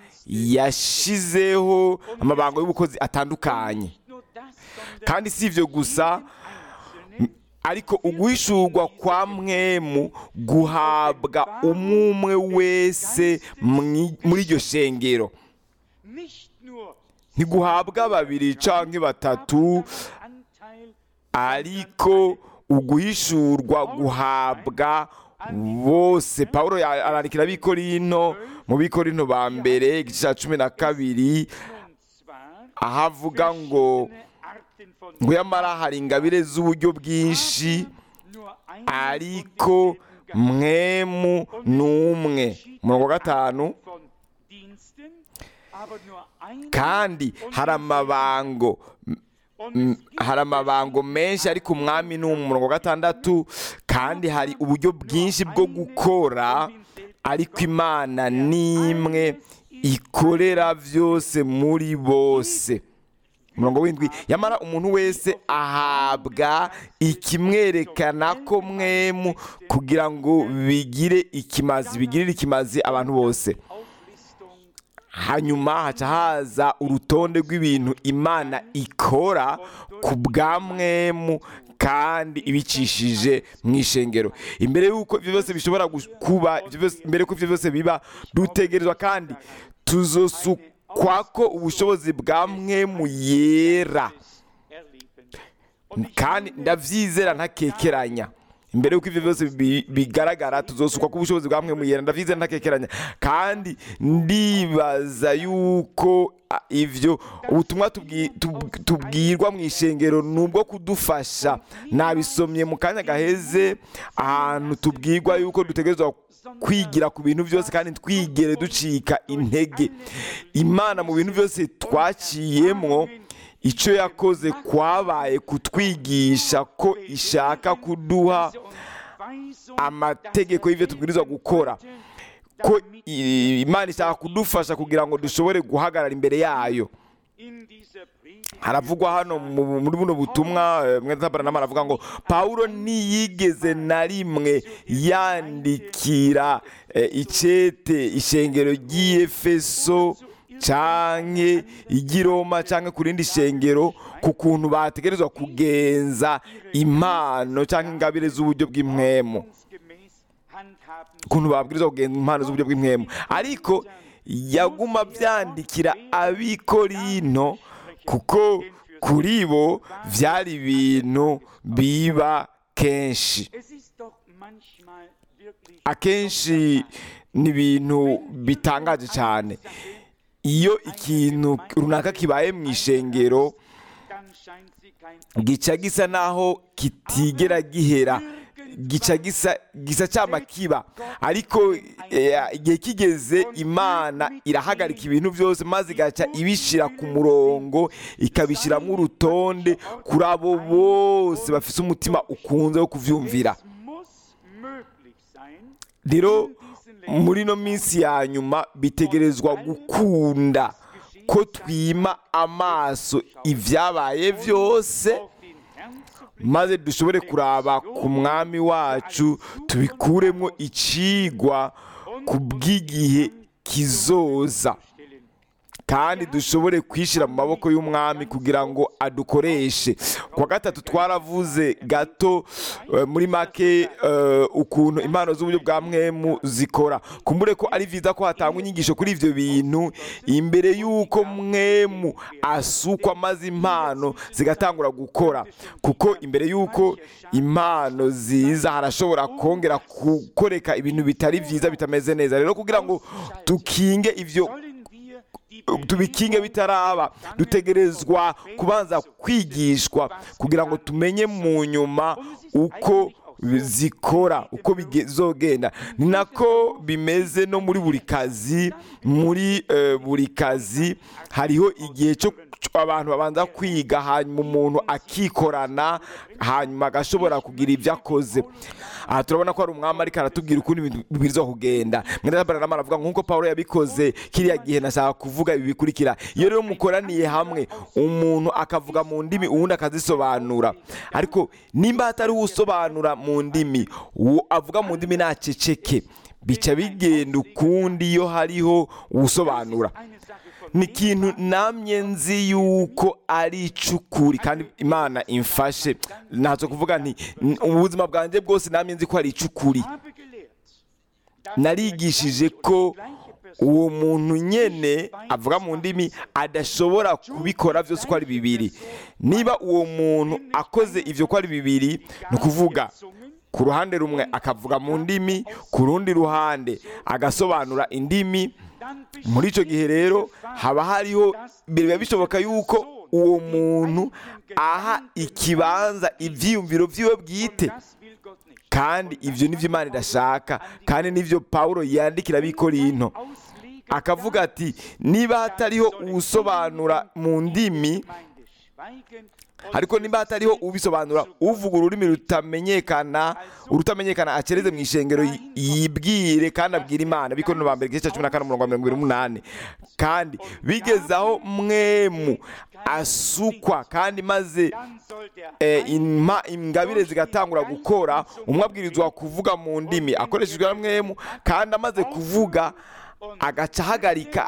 Speaker 2: yashizeho amabango y'ubukozi atandukanye
Speaker 1: nur das, sondern
Speaker 2: kandi si ibyo gusa
Speaker 1: Einzelne
Speaker 2: ariko uguhishurwa kwa mwemu guhabwa umwe wese mwi- muri iryo shengero
Speaker 1: nicht nur
Speaker 2: ntiguhabwa babiri canke batatu
Speaker 1: Anteil
Speaker 2: ariko uguhishurwa guhabwa bose pawulo ya- arandikira abikorino mu bikorino ba mbere igice cya cumi na kabiri
Speaker 1: und zwar
Speaker 2: aho avuga ngo
Speaker 1: verschiedene Arten von
Speaker 2: ngo yamara hari ingabire z'uburyo bwinshi
Speaker 1: nur eine
Speaker 2: ariko mwemu ni umwe umurongo wa gatanu
Speaker 1: von Diensten, aber nur eine
Speaker 2: kandi hari amabango
Speaker 1: und
Speaker 2: Mm,
Speaker 1: es gibt
Speaker 2: hari amabango menshi ariko umwami ni umwe umurongo wa gatandatu kandi hari uburyo bwinshi bwo gukora ariko imana ni imwe ikorera byose muri bose umurongo w'indwi yamara umuntu wese ahabwa ikimwerekana ko mwemu kugira ngo bigire ikimazi bigirire ikimazi abantu bose
Speaker 1: Auflistung
Speaker 2: hanyuma haca haza urutonde rw'ibintu imana ikora ku bwa mwemu kandi ibicishije mu ishengero imbere y'uko ibyo byose bishobora gu- kuba ibyo byose- mbere y'uko ibyo byose biba dutegerezwa kandi tuzosukwa ko ubushobozi bwa mwemu yera
Speaker 1: erleben. Und ich
Speaker 2: kandi
Speaker 1: finde,
Speaker 2: ndabyizera ntakekeranya imbere y'uko ibyo byose bi- bigaragara tuzosukwa ko ubushobozi bwa mwe muyera ndabyizera ntakekeranya kandi ndibaza yuko a, ivyo ubutumwa tubwi- tub- tubwirwa mu ishengero ni ubwo kudufasha nabisomye mu kanya gaheze ahantu tubwirwa yuko dutegerezwa kwigira ku bintu byose kandi twigere ducika intege imana mu bintu byose twaciyemwo icyo yakoze kwabaye kutwigisha ko ishaka kuduha
Speaker 1: Weisung,
Speaker 2: amategeko y'ibyo tubwirizwa gukora ko i- imana ishaka kudufasha kugira ngo dushobore guhagarara imbere yayo
Speaker 1: in dieser Predigt
Speaker 2: haravugwa hano mu- muri buno butumwa eh, mwene tabaranama aravuga ngo pawulo ntiyigeze na rimwe yandikira eh, icete ishengero ry'iyefeso canke iry'iroma canke ku rindi shengero ku kuntu bategerezwa kugenza impano canke ingabire z'uburyo bw'impwemu
Speaker 1: gemäß handhaben
Speaker 2: ukuntu babwirizwa kugenza impano z'uburyo bw'impwemu ariko yaguma byandikira abikorino kuko kuri bo byari ibintu biba kenshi
Speaker 1: Es ist doch manchmal wirklich
Speaker 2: akenshi ni ibintu bitangaje cyane iyo ikintu runaka kibaye mu ishengero
Speaker 1: dann scheint sie kein
Speaker 2: gica gisa naho kitigera gihera gica gisa gisa cyama kiba ariko eh, igihe kigeze imana irahagarika ibintu byose maze igaca ibishyira ku murongo ikabishyiramo urutonde kuri abo bose bafite umutima ukunze wo kubyumvira
Speaker 1: Es muss möglich sein,
Speaker 2: rero muri ino minsi ya nyuma bitegerezwa gukunda ko twima amaso ibyabaye byose
Speaker 1: auf den Herrn zu blicken.
Speaker 2: maze dushobore kuraba ku mwami wacu tubikuremo icigwa ku bw'igihe kizoza
Speaker 1: stellen.
Speaker 2: kandi dushobore kwishyira mu maboko y'umwami kugira ngo adukoreshe ku wa gatatu twaravuze gato eh, muri make eh, ukuntu impano z'uburyo bwa mwemu zikora kumbure ko ari byiza ko hatangwa inyigisho kuri ibyo bintu imbere y'uko mwemu asukwa maze impano zigatangura gukora kuko imbere y'uko impano ziza harashobora kongera gukoreka ibintu bitari byiza bitameze neza rero kugira ngo tukinge ibyo
Speaker 1: Sollen wir die
Speaker 2: tubikinge bitaraba dutegerezwa kubanza kwigishwa kugira ngo tumenye mu nyuma uko zikora uko bizogenda ni nako bimeze no muri buri kazi muri eh, buri kazi hariho igihe cyo abantu babanza kwiga hanyuma umuntu akikorana hanyuma agashobora kugira ibyo akoze aha turabona ko hari umwami ariko aratubwira ukuntu ibintu bibwirizwa kugenda mwene baranama aravuga nk'uko paul yabikoze kiriya gihe nashaka kuvuga ibi bikurikira iyo rero mukoraniye hamwe umuntu akavuga mu ndimi uwundi akazisobanura ariko nimba hatari usobanura mu ndimi uwo avuga mu ndimi ntaceceke bica bigenda ukundi iyo hariho uwusobanura
Speaker 1: eine Sache von
Speaker 2: ni ikintu namye nzi yuko ari icukuri kandi imana imfashe ntacyo kuvuga nti "N- ubuzima bwanjye bwose namye nzi ko ari icukuri
Speaker 1: habe gelehrt, dass
Speaker 2: narigishije ko uwo muntu nyene avuga mu ndimi adashobora kubikora byose uko ari bibiri niba uwo muntu akoze ibyo uko ari bibiri ni ukuvuga ku ruhande rumwe akavuga mu ndimi ku rundi ruhande agasobanura indimi muri icyo gihe rero haba hariho biba bishoboka yuko uwo muntu aha ikibanza ibyiyumviro byiwe bwite
Speaker 1: das will Gott nicht.
Speaker 2: kandi ibyo ni byo imana idashaka kandi nibyo pawulo yandikira abikorinto
Speaker 1: Ausleger
Speaker 2: akavuga ati niba hatariho uwusobanura mu ndimi
Speaker 1: Gemeinde schweigen und
Speaker 2: ariko niba hatariho ubisobanura uvuga ururimi rutamenyekana urutamenyekana akereze mu ishengero yi- yibwire kandi abwira imana bikorino ba mbere igice cya cumi na kane umurongo wa mirongo irindwi n'umunani kandi bigeze aho mwemu asukwa kandi maze
Speaker 1: dann soll der
Speaker 2: eh, inma ingabire zigatangura gukora umwe abwirizwa kuvuga mu ndimi akoreshejwe na mwemu kandi amaze kuvuga agaca ahagarika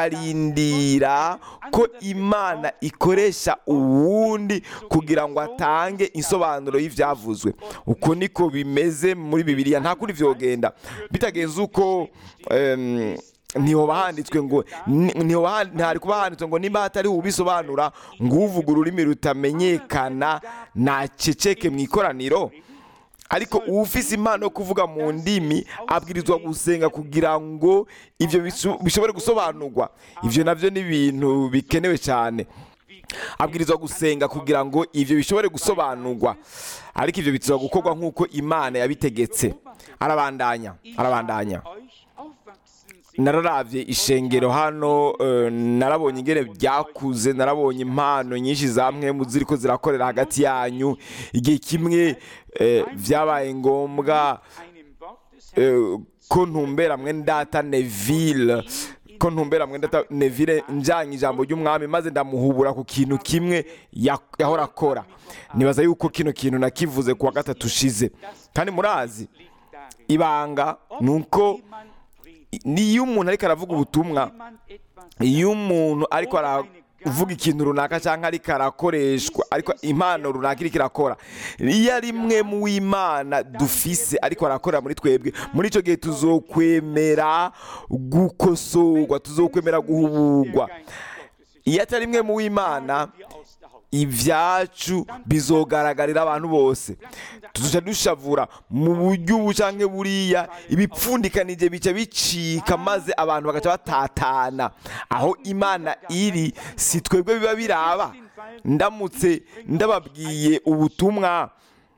Speaker 2: akarindira ko imana ikoresha uwundi kugira ngo atange insobanuro y'ibyavuzwe uko niko bimeze muri bibiliya nta kundi vyogenda bitagenze uko em, ntihoba handitswe ngo ni- ntihoba han- ntihari kuba handitswe ngo nimba hatariho ubisobanura ngo uvuga ururimi rutamenyekana naceceke mu ikoraniro ariko ufise impano yo kuvuga mu ndimi abwirizwa gusenga kugira ngo ibyo bisu- bishobore gusobanurwa ibyo nabyo ni ibintu bikenewe cyane abwirizwa gusenga kugira ngo ibyo bishobore gusobanurwa ariko ibyo bitezwa gukorwa nk'uko imana yabitegetse arabandanya arabandanya
Speaker 1: euch aufwachsen sehen.
Speaker 2: nararavye ishengero hano eh, narabonye ingene byakuze narabonye impano nyinshi za mwemu ziriko zirakorera hagati yanyu igihe kimwe eh, vyabaye ngombwa
Speaker 1: einem Wort des Herrn
Speaker 2: eh, ko ntumbera mwene data neville ko ntumbera mwene data neville njanye ijambo ry'umwami maze ndamuhubura ku kintu kimwe ya- yahora akora nibaza yuko kino kintu nakivuze ku wa gatatu ushize kandi murazi
Speaker 1: liegt darin.
Speaker 2: ibanga ni uko
Speaker 1: Jemand predigt,
Speaker 2: niyo umuntu ariko aravuga ubutumwa
Speaker 1: jemand etwas
Speaker 2: iyo umuntu ariko aravuga ikintu runaka cyangwa ariko arakoreshwa ariko impano runaka iriko irakora iyo ari mwe mu w'imana dufise ariko arakorera muri twebwe muri icyo gihe tuzokwemera gukosorwa tuzokwemera guhubugwa iyo atari mwe mu w'imana
Speaker 1: wir aus der Haut.
Speaker 2: ibyacu bizogaragarira abantu bose tuzoca dushavura mu buryo ubu canke buriya ibipfundikanije bica bicika maze abantu bagaca batatana aho imana iri si twebwe biba biraba ndamutse ndababwiye ubutumwa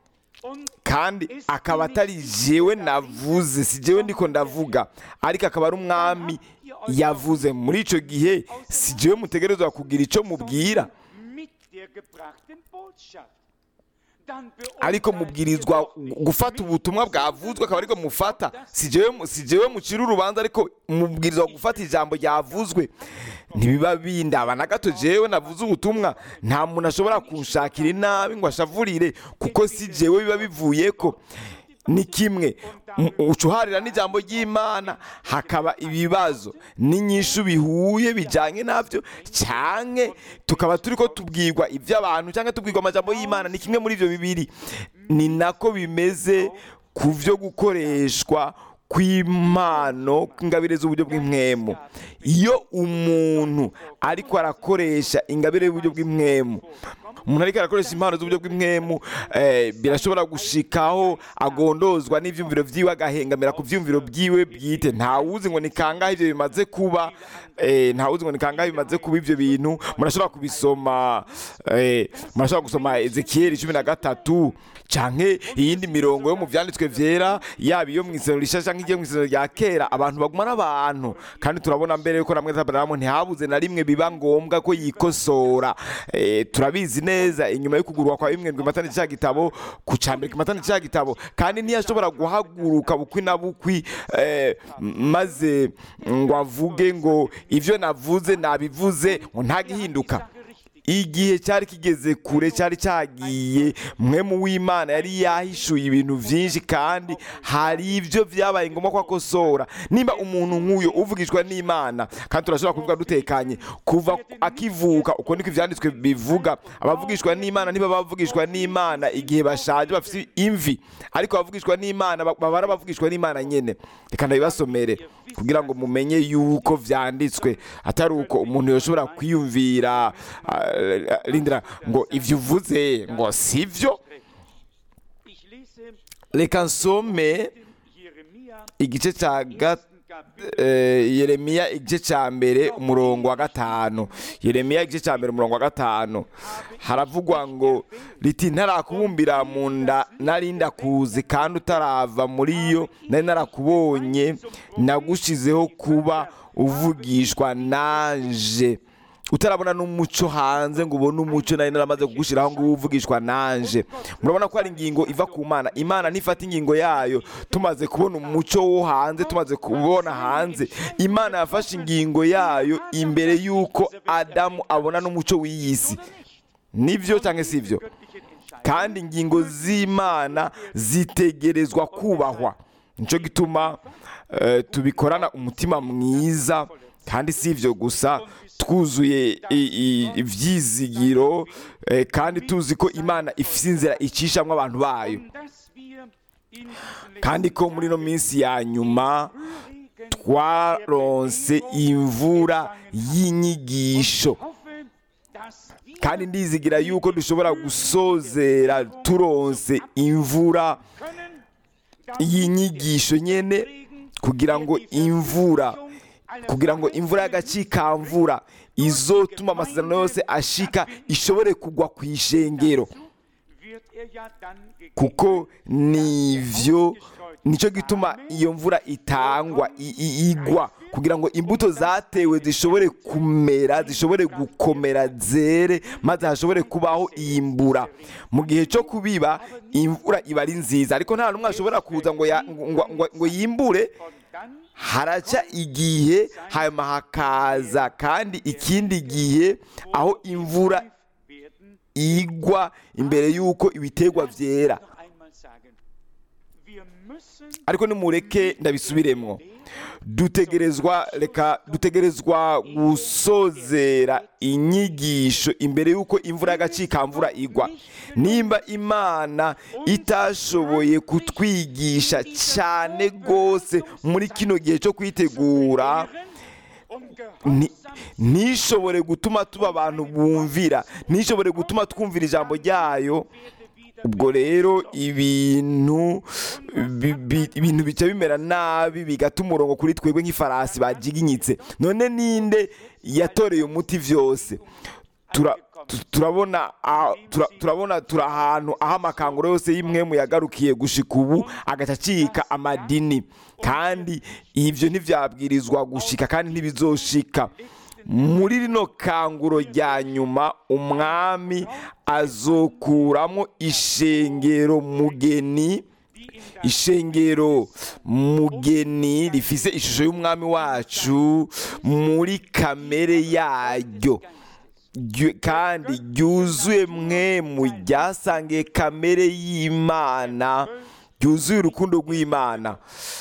Speaker 1: Und
Speaker 2: kandi akaba atari jewe navuze si jewe ndiko ndavuga ariko akaba ari umwami yavuze muri ico gihe si jewe mutegerezwa kugira ico mubwira
Speaker 1: mit der gebrachten Botschaft. Dann
Speaker 2: ariko
Speaker 1: beurteilt
Speaker 2: mubwirizwa
Speaker 1: ihr doch nicht
Speaker 2: gufata
Speaker 1: mich,
Speaker 2: ubutumwa bwavuzwe akaba ariko mufata si jewe si jewe mucira urubanza ariko mubwirizwa gufata ijambo ryavuzwe ntibiba bindaba na gato jewe navuze ubutumwa nta muntu ashobora kunshakira inabi ngo ashavurire kuko si jewe biba bivuyeko ni kimwe M- ucuharira n'ijambo ry'imana hakaba ibibazo n'inyishu bihuye bijyanye nabyo cyane tukaba turi ko tubwirwa iby'abantu cyangwa tubwirwa amajambo y'imana ni kimwe muri ibyo bibiri ni nako bimeze ku byo gukoreshwa kw'impano ingabire z'uburyo bw'impwemu iyo umuntu ariko arakoresha ingabire y'uburyo bw'impwemu umuntu ariko arakoresha impano z'uburyo bw'impwemu eh, birashobora gushikaho agondozwa n'ivyumviro vyiwe agahengamira ku vyumviro byiwe bwite ntawuzi ngo ni kangahe ivyo bimaze kuba eh, ntawuzi ngo ni kangahe bimaze kuba ivyo bintu murashobora kubisoma eh, murashobora gusoma ezekiyeli cumi na gatatu canke iyindi mirongo yo mu vyanditswe vyera yaba iyo mw'isero rishasha canke igiye mw'isero rya kera abantu baguma n'abantu kandi turabona mbere yuko namwe Aburahamu ntihabuze na rimwe biba ngombwa ko yikosora eh, turabizi neza inyuma yo kugurwa kwa bimwe matani cya gitabo ku cambere matani cya gitabo kandi ntiyashobora guhaguruka bukwi na bukwi eh, m- maze ngo avuge ngo ivyo navuze nabivuze ngo ntagihinduka igihe cyari kigeze kure cyari cyagiye mwe mu w'imana yari yahishuye ibintu byinshi kandi hari ibyo byabaye ngombwa ko akosora nimba umuntu nk'uyo uvugishwa n'imana kandi turashobora kuvuga dutekanye kuva akivuka uko niko ibyanditswe bivuga abavugishwa n'imana niba bavugishwa n'imana igihe bashaje bafite imvi ariko abavugishwa n'imana ba- baba ari abavugishwa n'imana nyine reka ndabibasomere kugira ngo mumenye yuko vyanditswe atari uko umuntu yoshobora kwiyumvira ah, rindira ngo ivyo uvuze ngo sivyo
Speaker 1: Ich lese
Speaker 2: reka nsome
Speaker 1: Jeremia
Speaker 2: igice ca ga
Speaker 1: ersten Kapitel
Speaker 2: eh, yeremiya igice ca mbere umurongo wa gatanu yeremiya igice ca mbere umurongo wa gatanu haravugwa ngo riti ntarakubumbira mu nda nari ndakuzi kandi utarava muri yo nari narakubonye nagushizeho kuba uvugishwa nanje utarabona n'umuco hanze ngo ubone umuco nari naramaze kugushyiraho ngo ube uvugishwa nanje murabona ko hari ingingo iva ku mana imana ntifata ingingo yayo tumaze kubona umuco wo hanze tumaze kubona hanze imana yafashe ingingo yayo imbere y'uko adamu abona n'umuco w'iyi si nibyo cyangwa si ibyo
Speaker 1: göttlichen Entscheidung.
Speaker 2: kandi ingingo z'imana zitegerezwa kubahwa nicyo gituma eh, tubikorana umutima mwiza kandi si ibyo gusa twuzuye i- i- ibyizigiro eh, kandi tuzi ko imana ifite inzira icishamo abantu bayo
Speaker 1: Und dass wir in diesen
Speaker 2: kandi ko muri ino minsi ya nyuma twaronse imvura y'inyigisho
Speaker 1: hoffe, dass wir
Speaker 2: kandi ndizigira yuko dushobora gusozera turonse imvura
Speaker 1: können,
Speaker 2: y'inyigisho nyene kugira ngo imvura kugira ngo imvura y'agacikamvura izotuma amasezerano yose ashika ishobore kugwa ku ishengero
Speaker 1: wird er ja dann gegeben.
Speaker 2: kuko nivyo nicyo gituma iyo mvura itangwa i- i- igwa kugira ngo imbuto zatewe zishobore kumera zishobore gukomera zere maze hashobore kubaho iyimbura mu gihe cyo kubiba imvura iba ari nziza ariko nta n'umwe ashobora kuza ngo ya- ngo- ngo- ngo yimbure
Speaker 1: Und dann
Speaker 2: haraca igihe hanyuma hakaza kandi ikindi gihe aho imvura
Speaker 1: werden
Speaker 2: igwa imbere y'uko ibiterwa byera
Speaker 1: noch einmal sagen, wir müssen
Speaker 2: ariko nimureke ndabisubiremo dutegerezwa reka dutegerezwa gusozera inyigisho imbere y'uko imvura y'agacikamvura igwa nimba imana itashoboye kutwigisha cyane rwose muri kino gihe cyo kwitegura
Speaker 1: und
Speaker 2: ni-
Speaker 1: gehorsam
Speaker 2: ntishobore gutuma tuba abantu bumvira ntishobore gutuma twumvira ijambo ryayo ubwo rero ibintu bi- bi- ibintu bica bimera nabi bigata umurongo kuri twebwe nk'ifarasi bajiginyitse none ninde yatoreye umuti vyose Tura- tu- turabona ah, tura- turabona turi ahantu aho amakanguro yose y'imwemu yagarukiye gushika ubu agaca acika amadini kandi ibyo ntibyabwirizwa gushika kandi ntibizoshika muri rino kanguro rya nyuma umwami azokuramo ishengero mugeni ishengero mugeni rifise ishusho y'umwami wacu muri kamere yaryo Ryu- kandi ryuzuye mwe mu ryasangiye kamere y'imana ryuzuye urukundo rw'imana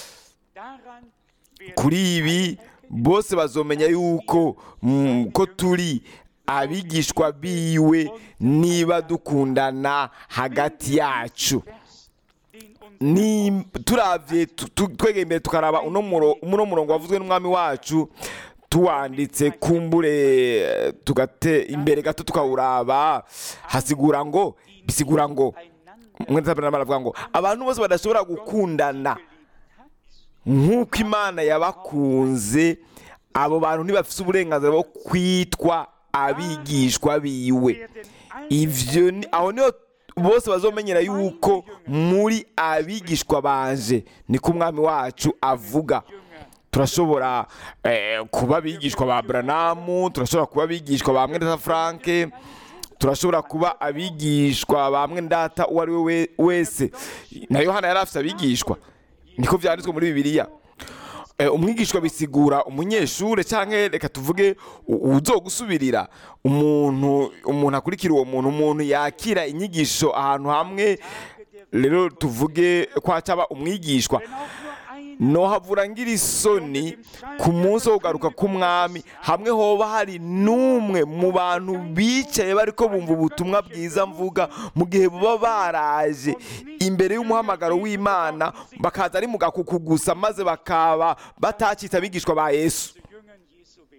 Speaker 1: Daran werden
Speaker 2: kuri ibi bose bazomenya yuko mm, ko turi abigishwa biwe niba dukundana hagati yacu
Speaker 1: Vers, den uns
Speaker 2: ni turavye tu- tu- twegeye imbere tukaraba uno muro- uno murongo wavuzwe n'umwami wacu tuwanditse kumbure eh, tugate imbere gato tukawuraba hasigura ngo bisigura ngo
Speaker 1: einander
Speaker 2: umwe baravuga ngo abantu bose badashobora gukundana
Speaker 1: geliebt hat,
Speaker 2: nk'uko imana yabakunze abo bantu ntibafite uburenganzira bwo kwitwa abigishwa biwe
Speaker 1: werden alle
Speaker 2: ivyo ni- aho niho bose bazomenyera yuko muri abigishwa banje niko umwami wacu avuga
Speaker 1: Jünger
Speaker 2: turashobora eh, kuba abigishwa ba branamu turashobora kuba abigishwa ba mwendata franke turashobora kuba abigishwa ba mwendata uwo ari we we- wese na yohana yari afite abigishwa niko byanditswe muri bibiliya Eh, umwigishwa bisigura umunyeshure canke reka tuvuge u- uzogusubirira umuntu umuntu akurikira uwo muntu umuntu yakira inyigisho ahantu hamwe rero tuvuge ko hacaba umwigishwa
Speaker 1: wenn auch nur einer
Speaker 2: nohavura ngira isoni ku munsi wo kugaruka k'umwami hamwe hoba hari n'umwe mu bantu bicaye bariko bumva ubutumwa bwiza mvuga mu gihe baba baraje imbere y'umuhamagaro w'imana bakaza ari mu gakuku gusa maze bakaba batacitse abigishwa ba yesu
Speaker 1: zu Jüngern Jesu werden.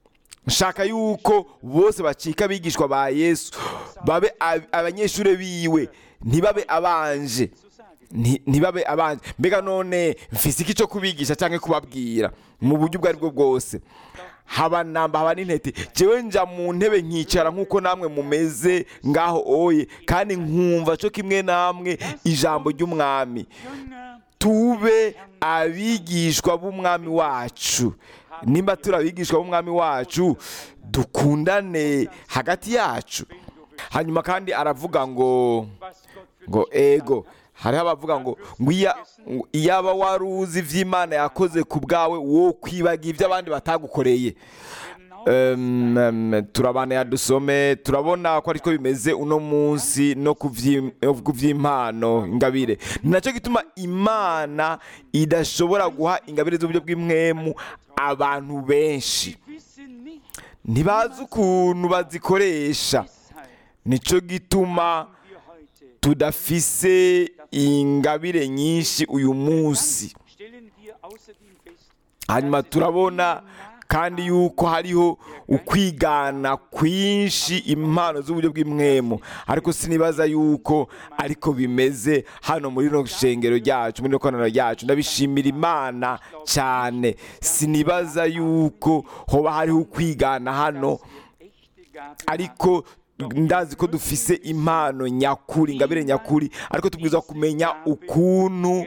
Speaker 2: nshaka yuko bose bacika abigishwa ba yesu babe ab- abanyeshuri biwe ntibabe abanje
Speaker 1: So sage
Speaker 2: Nti- ntibabe abanje mbega none mfise iki cyo kubigisha cyangwa kubabwira mu buryo ubwo ari bwo bwose haba namba haba n'intete jewe nja mu ntebe nkicara nk'uko namwe mumeze ngaho oye kandi nkumva cyo kimwe namwe ijambo ry'umwami
Speaker 1: Jünger
Speaker 2: tube abigishwa b'umwami wacu nimba turi abigishwa b'umwami wacu dukundane hagati yacu hanyuma kandi aravuga ngo
Speaker 1: was Gott für
Speaker 2: ngo
Speaker 1: dich
Speaker 2: ego hariho abavuga ngo ngo iya- ngo iyaba wari uzi iby'imana yakoze ku bwawe wo kwibaga ibyo abandi batagukoreye Em, em, turabana ya dusome turabona ko ariko bimeze uno munsi no ku vyi- no ku vy'impano ingabire ni nacyo gituma imana idashobora guha ingabire z'uburyo bw'imwemu abantu benshi
Speaker 1: Sie wissen nicht,
Speaker 2: ntibazi ukuntu bazikoresha
Speaker 1: weshalb
Speaker 2: nicyo gituma
Speaker 1: wir heute.
Speaker 2: tudafise ingabire nyinshi uyu munsi
Speaker 1: Stellen wir außerdem fest,
Speaker 2: hanyuma turabona kandi yuko hariho ukwigana kwinshi impano z'uburyo bw'imwemu ariko sinibaza yuko ariko bimeze hano muri rino shengero ryacu muri rino koraniro ryacu ndabishimira imana cyane sinibaza yuko hoba hariho ukwigana hano
Speaker 1: echte Gaben
Speaker 2: ariko ndazi ko dufise impano nyakuri ingabire nyakuri ariko tubwirizwa kumenya ukuntu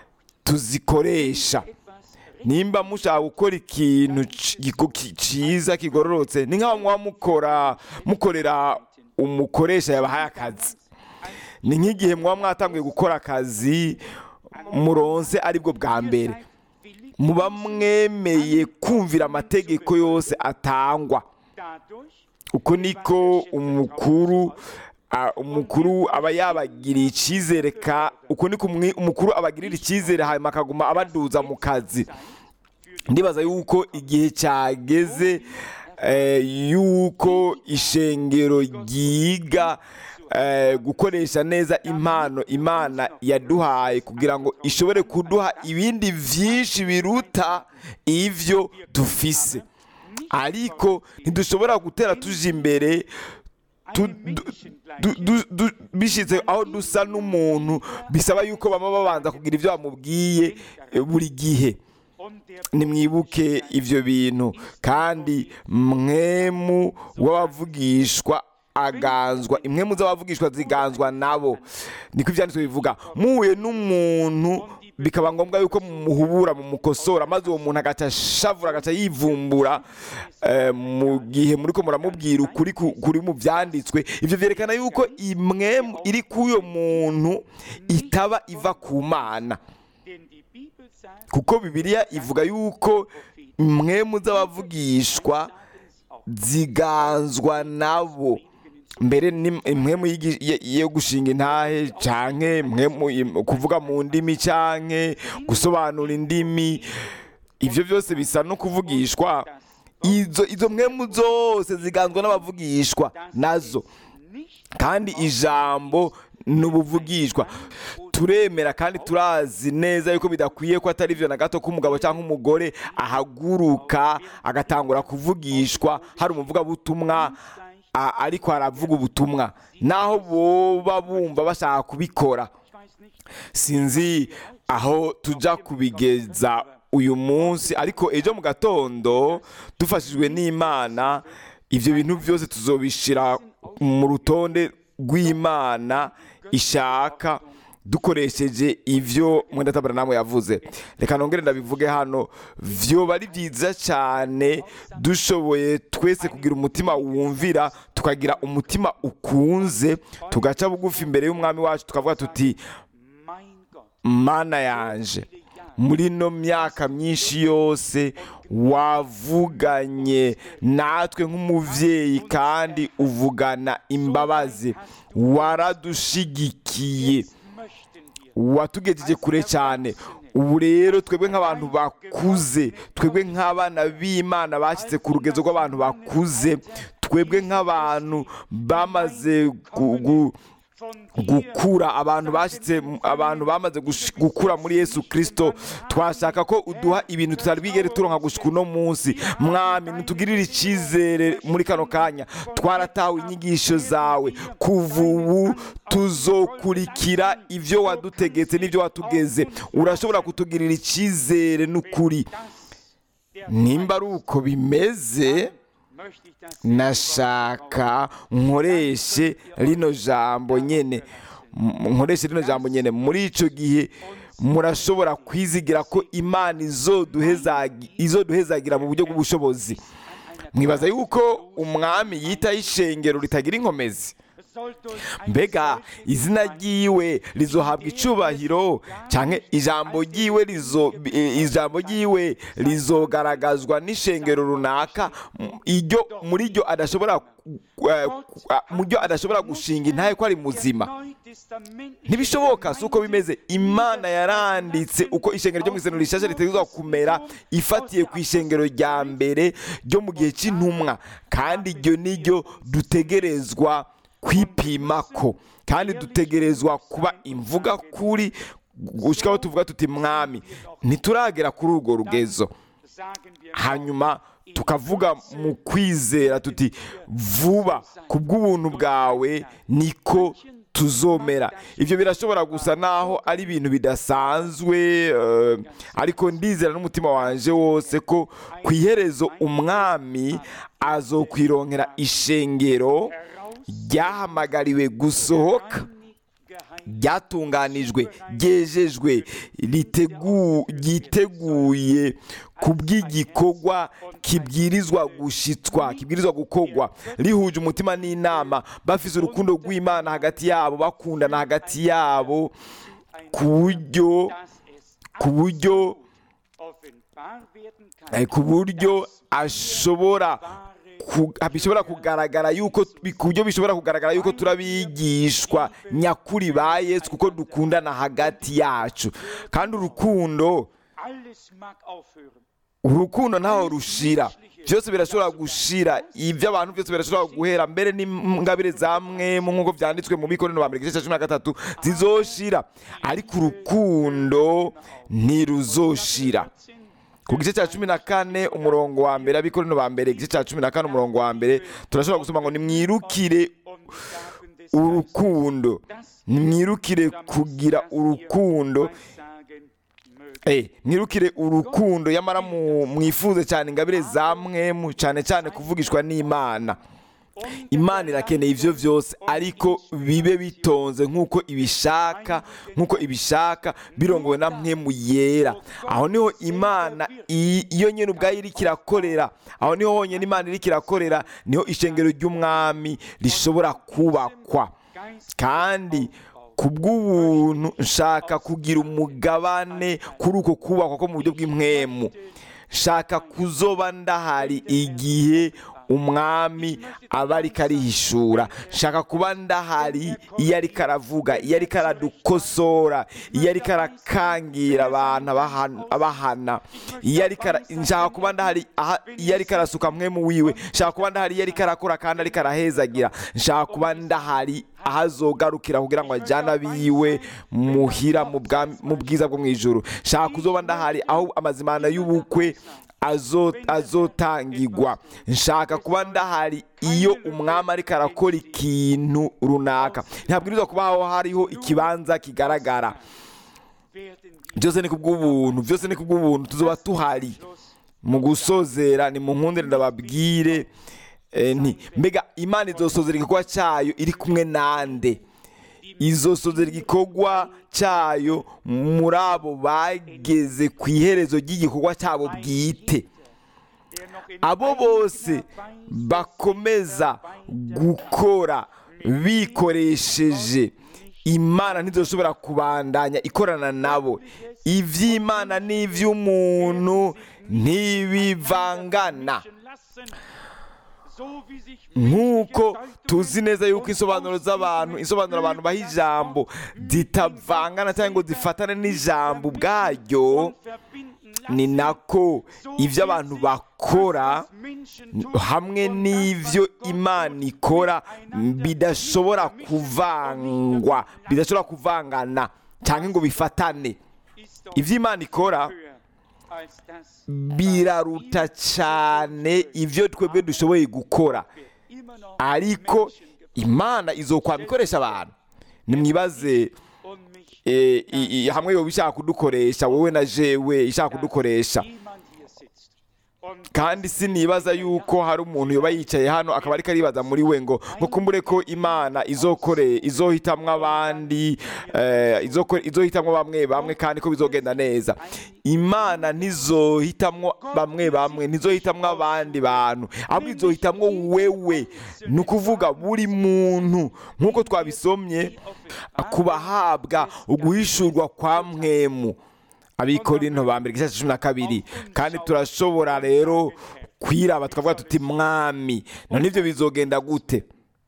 Speaker 2: tuzikoresha
Speaker 1: etwas
Speaker 2: nimba mushaka gukora ikintu ci- giko- ki- ciza kigororotse ni nk'aho muba mukora mukorera umukoresha yabahaye akazi ni nk'igihe muba mwatanguye gukora akazi muronse aribwo bwa mbere
Speaker 1: willig
Speaker 2: muba mwemeye kumvira amategeko yose atangwa
Speaker 1: dadurch,
Speaker 2: uko niko umukuru a- umukuru aba yabagiriye icyizere ka uko niko umwi- umukuru abagirira icyizere hanyuma akaguma abaduza mu kazi ndibaza yuko igihe cyageze eh, yuko ishengero ryiga eh, gukoresha neza impano imana yaduhaye kugira ngo ishobore kuduha ibindi byinshi biruta ibyo dufise ariko ntidushobora gutera tuje imbere tu-
Speaker 1: einem
Speaker 2: du-
Speaker 1: Menschen
Speaker 2: du-
Speaker 1: gleich.
Speaker 2: du- du- bishitse aho dusa n'umuntu bisaba yuko baba babanza kugira ibyo bamubwiye eh, buri gihe
Speaker 1: Und der
Speaker 2: nimwibuke ibyo bintu kandi mwemu w'abavugishwa aganzwa impwemu z'abavugishwa ziganzwa nabo niko ibyanditswe bivuga muhuye n'umuntu bikaba ngombwa yuko muhubura mumukosora maze uwo muntu agaca ashavura agaca yivumbura eh, mu gihe muri ko muramubwira ukuri ku- kuri mu byanditswe ibyo byerekana yuko imwe iri k'uyo muntu itaba iva ku mana
Speaker 1: Denn die Bibel sagt,
Speaker 2: kuko bibiliya ivuga yuko imwemu z'abavugishwa ziganzwa nabo mbere ni impwemu y'igi- ye- yo gushinga intahe canke impwemu im- kuvuga mu ndimi canke gusobanura indimi ivyo byose bisa no kuvugishwa izo izo mpwemu zose ziganzwa n'abavugishwa nazo
Speaker 1: nicht
Speaker 2: kandi ijambo ni ubuvugishwa turemera kandi turazi neza yuko bidakwiye ko atari byo na gato ko umugabo cyangwa umugore ahaguruka agatangura kuvugishwa hari umuvugabutumwa a- ariko aravuga ubutumwa naho boba bumva bashaka kubikora
Speaker 1: ich weiß nicht,
Speaker 2: sinzi aho tujya kubigeza uyu munsi ariko ejo mu gatondo dufashijwe n'imana ibyo bintu byose tuzobishyira mu rutonde rw'imana ishaka dukoresheje ibyo mwendatabara namwe yavuze reka nongere ndabivuge hano vyoba ari byiza cyane dushoboye twese kugira umutima wumvira tukagira umutima ukunze tugaca bugufi imbere y'umwami wacu tukavuga tuti
Speaker 1: mein Gott,
Speaker 2: mana yanje muri ino myaka myinshi yose wavuganye natwe nk'umubyeyi kandi uvugana imbabazi waradushigikiye
Speaker 1: möchten wir
Speaker 2: watugejeje kure cyane ubu rero twebwe nk'abantu bakuze twebwe nk'abana b'imana bashyitse ku rugezo rw'abantu bakuze twebwe nk'abantu bamaze gu- gu-
Speaker 1: von dir
Speaker 2: gukura abantu bashyitse abantu bamaze gush- gukura muri yesu kirisito twashaka ko uduha ibintu tutari bwigere turonka gushika uno munsi mwami ntitugirire icyizere muri kano kanya twaratawe inyigisho zawe kuva ubu tuzokurikira ibyo wadutegetse n'ibyo watugeze urashobora kutugirira icyizere n'ukuri
Speaker 1: der
Speaker 2: nimba ari uko bimeze
Speaker 1: möchte ich das
Speaker 2: nashaka nkoreshe rino jambo nyene M- nkoreshe rino jambo nyene muri ico gihe murashobora kwizigira ko imana izoduhezagi- izoduhezagira mu buryo bw'ubushobozi mwibaza yuko umwami yitaho ishengero ritagira inkomezi
Speaker 1: soll durch
Speaker 2: mbega izina ryiwe rizohabwa icubahiro cyangwa ijambo ryiwe rizo i- ijambo ryiwe rizogaragazwa n'ishengero runaka m- iryo muri ryo adashobora ku- eh, ku- ah, mu ryo adashobora gushinga intahe ko ari muzima ntibishoboka si uko bimeze imana yaranditse uko ishengero ryo mu isengero rishasha ritegerezwa kumera ifatiye ku ishengero rya mbere ryo mu gihe cy'intumwa kandi iryo ni ryo dutegerezwa kwipimako kandi dutegerezwa kuba imvuga kuri gushyiraho tuvuga tuti mwami ntituragera kuri urwo rugezo hanyuma tukavuga mu kwizera tuti vuba ku bw'ubuntu bwawe niko tuzomera ibyo birashobora gusa naho ari ibintu bidasanzwe eh, ariko ndizera n'umutima wanje wose ko ku iherezo umwami azokwironkera ishengero ryahamagariwe gusohoka ryatunganijwe ryejejwe ritegu- ryiteguye ku bw'igikorwa kibwirizwa gushitswa kibwirizwa gukorwa rihuje umutima n'inama bafise urukundo rw'imana hagati yabo bakundana hagati yabo ku buryo ku buryo eh, ku buryo ashobora ku- bishobora kugaragara yuko ku buryo bishobora kugaragara yuko turabigishwa nyakuri ba yesu kuko dukundana hagati yacu kandi urukundo
Speaker 1: Alles mag aufhören.
Speaker 2: urukundo ntaho rushira byose birashobora gushira ibyo abantu byose birashobora guhera mbere n'ingabire za mwemu nk'uko byanditswe mu bikorino ba mbere igice cya cumi na gatatu zizoshira ariko urukundo ntiruzoshira ku gice cya cumi na kane umurongo wa mbere abikorino ba mbere igice cya cumi na kane umurongo wa mbere turashobora gusoma ngo nimwirukire
Speaker 1: Um die Gaben des
Speaker 2: urukundo nimwirukire kugira urukundo
Speaker 1: Weissagen mögen.
Speaker 2: Eh, mwirukire urukundo yamara mu- mwifuze cyane ingabire za mwemu cyane cyane kuvugishwa n'imana imana irakeneye ibyo byose ariko bibe bitonze nk'uko ibishaka nk'uko ibishaka birongowe na mwemu yera aho niho imana i- iyo nyine ubwayo iri kirakorera aho niho honyine imana iri kirakorera niho ishengero ry'umwami rishobora kubakwa kandi ku bw'ubuntu nshaka kugira umugabane kuri uko kubakwa ko mu buryo bw'impwemu nshaka kuzoba ndahari igihe umwami aba ariko arihishura nshaka kuba ndahari iyo ariko aravuga iyo ariko aradukosora iyo ariko arakangira abantu abahan- abahana iyo ariko ara- nshaka kuba ndahari aha- iyo ariko arasuka mwemu wiwe nshaka kuba ndahari iyo ariko arakora kandi ariko arahezagira nshaka kuba ndahari aho azogarukira kugira ngo ajyane abiwe muhira mu bwami- mu bwiza bwo mu ijoro nshaka kuzoba ndahari aho amazimana y'ubukwe azo- azotangirwa nshaka kuba ndahari iyo umwami ariko arakora ikintu runaka ntabwirizwa kuba aho hariho ikibanza kigaragara byose ni kubw'ubuntu byose ni kubw'ubuntu tuzoba tuhari mu gusozera ni mu nkundire ndababwire eh, nti mbega imana izosozera igikorwa cyayo iri kumwe nande izosozera igikorwa cyayo muri abo bageze ku iherezo ry'igikorwa cyabo bwite abo bose bakomeza gukora bikoresheje imana ntizoshobora kubandanya ikorana nabo iby'imana n'iby'umuntu ntibivangana nk'uko tuzi neza yuko insobanuro z'abantu insobanuro abantu baha ijambo zitavangana cyangwa ngo zifatane n'ijambo ubwaryo ni nako ibyo abantu bakora hamwe n'ibyo imana ikora bidashobora kuvangwa bidashobora kuvangana cyangwa ngo bifatane ibyo imana ikora biraruta cyane ibyo twebwe dushoboye gukora ariko imana izokwama ikoresha abantu nimwibaze eh, i- i- hamwe yoba ishaka kudukoresha wowe na jewe ishaka kudukoresha kandi sinibaza yuko hari umuntu yoba yicaye hano akaba ariko aribaza muri we ngo ngo kumbure ko imana izokore izohitamwo abandi eh, izoko- izohitamwo bamwe bamwe kandi ko bizogenda neza imana ntizohitamwo bamwe bamwe ntizohitamwo abandi bantu ahubwo izohitamwo wewe ni ukuvuga buri muntu nk'uko twabisomye kubahabwa uguhishurwa kwa mwemu abikorinto ba mbere igice cya cumi na kabiri kandi turashobora rero kwiraba tukavuga tuti mwami none ibyo bizogenda gute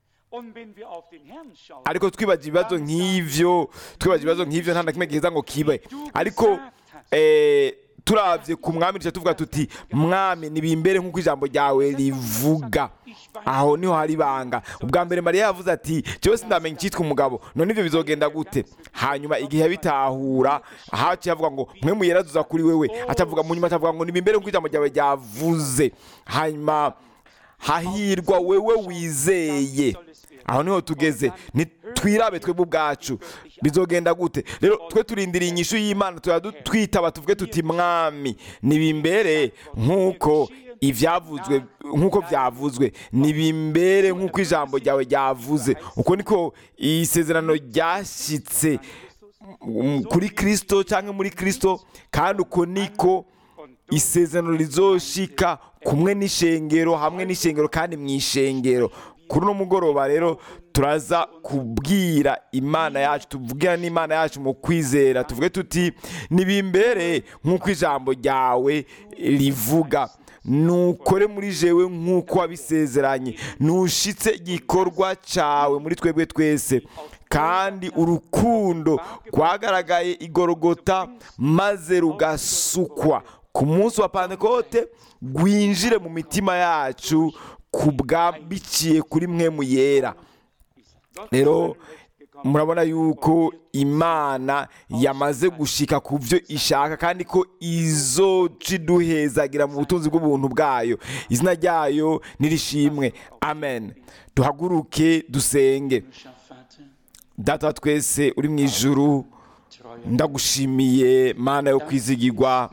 Speaker 2: ariko twibaza ibibazo nk'ivyo twibaza ibibazo nk'ivyo nta na kimwe giheza ngo kibe ariko eh, turavye ku mwami duca tuvuga tuti mwami nibimbere nk'uko ijambo ryawe rivuga aho niho hari ibanga ubwa mbere mariya yavuze ati jewe sindamenya icyitwa umugabo none ibyo bizogenda gute hanyuma igihe yabitahura haciye avuga ngo mwe muyerazuza kuri wewe atavuga mu nyuma atavuga ngo nibimbere nk'uko ijambo ryawe ryavuze hanyuma hahirwa wewe wizeye aho niho tugeze ntitwirabe twebwe ubwacu bizogenda gute rero twe turindiriye inyishu y'imana turadu- twitaba tuvuge tuti mwami nibimbere nk'uko ibyavuzwe nk'uko byavuzwe nibimbere nk'uko ijambo ryawe ryavuze uko niko isezerano ryashyitse mm, kuri kirisito cyangwa muri kirisito kandi uko niko isezerano rizoshika kumwe n'ishengero hamwe n'ishengero kandi mu ishengero kuri uno mugoroba rero turaza kubwira imana yacu tubwira n'imana yacu mu kwizera tuvuge tuti nibimbere nk'uko ijambo ryawe rivuga nukore muri jewe nk'uko wabisezeranye nushitse igikorwa cyawe muri twebwe twese kandi urukundo rwagaragaye igorogota maze rugasukwa ku munsi wa pantekote rwinjire mu mitima yacu ku bwambiciye kuri mwe mu yera rero murabona yuko imana yamaze gushika ku byo ishaka kandi ko izoca iduhezagira mu butunzi bw'ubuntu bwayo izina ryayo nirishimwe amen duhaguruke dusenge data wa twese uri mu ijuru ndagushimiye mana yo kwizigirwa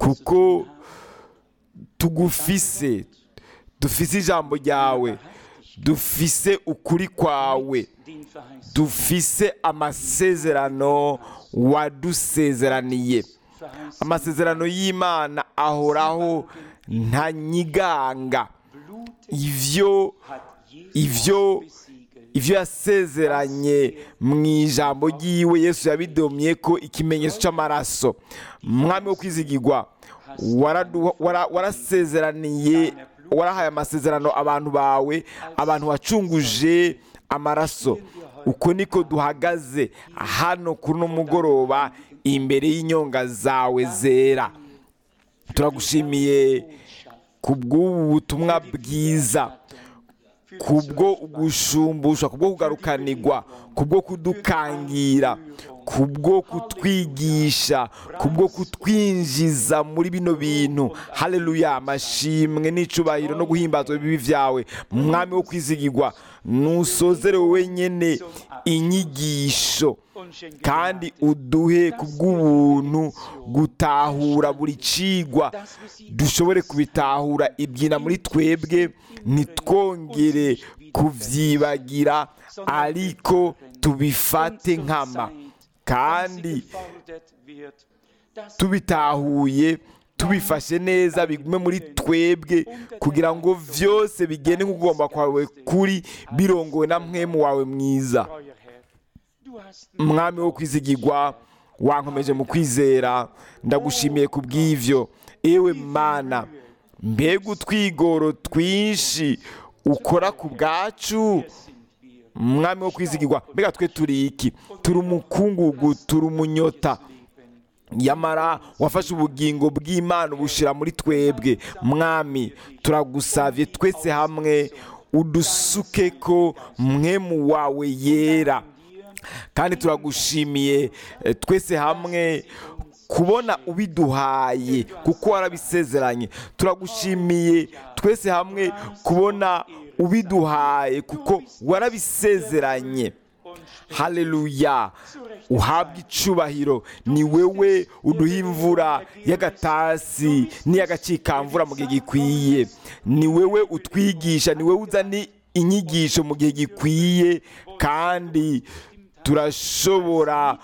Speaker 2: kuko tugufise dufise ijambo ryawe dufise ukuri kwawe
Speaker 1: den Verheißungen.
Speaker 2: dufise amasezerano wadusezeraniye
Speaker 1: Verheißungen
Speaker 2: amasezerano y'imana ahoraho ntanyiganga
Speaker 1: Blut
Speaker 2: ivyo
Speaker 1: hat Jesus
Speaker 2: ivyo
Speaker 1: besiegelt.
Speaker 2: ivyo yasezeranye mu ijambo ry'iwe yesu yabidomye ko ikimenyetso cy'amaraso mwami wo kwizigirwa waradu- wara- warasezeraniye warahaye amasezerano abantu bawe abantu wacunguje amaraso uko niko duhagaze hano kuri uno mugoroba imbere y'inyonga zawe zera turagushimiye ku bw'ubu butumwa bwiza kubwo gushumbusha kubwo kugarukanirwa kubwo kudukangira kubwo kutwigisha kubwo kutwinjiza muri bino bintu haleluya amashimwe n'icubahiro no guhimbazwa ibibi vyawe mwami wo kwizigirwa nusozere wowe nyene inyigisho
Speaker 1: Und schenke
Speaker 2: kandi uduhe kubw'ubuntu gutahura buri cigwa dushobore kubitahura ibyina muri twebwe ntitwongere kuvyibagira ariko tubifate nkama kandi
Speaker 1: gefordert wird, dass
Speaker 2: tubitahuye tubifashe neza bigume muri twebwe kugira ngo vyose bigende nk'ugomba kwawe kuri birongowe na mwemu wawe mwiza
Speaker 1: euer Herr, du hast
Speaker 2: mwami wo kwizigirwa wankomeje mu kwizera ndagushimiye ku bw'ivyo ewe mana mbega utwigoro twinshi ukora ku bwacu mwami wo kwizigirwa mbega twe turi iki turi umukungugu turi umunyota yamara wafashe ubugingo bw'imana ubushira muri twebwe mwami turagusavye twese hamwe udusuke ko mwemu wawe yera kandi turagushimiye eh, twese hamwe kubona ubiduhaye kuko warabisezeranye turagushimiye twese hamwe kubona ubiduhaye kuko warabisezeranye haleluya uhabwa icubahiro ni wewe uduha imvura y'agatasi n'iy'agacikamvura mu gihe gikwiye ni wewe utwigisha ni wewe uzana inyigisho mu gihe gikwiye kandi turashobora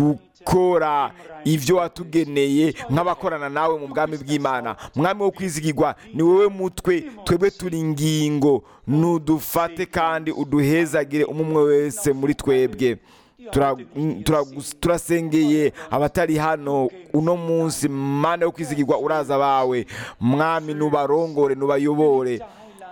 Speaker 2: gukora ibyo watugeneye nk'abakorana nawe mu bwami bw'imana mwami wo kwizigirwa ni wowe mutwe twebwe turi ingingo nudufate kandi uduhezagire umwe wese muri twebwe Tura- turagus- turasengeye abatari hano uno munsi mana yo kwizigirwa uraza bawe mwami nubarongore nubayobore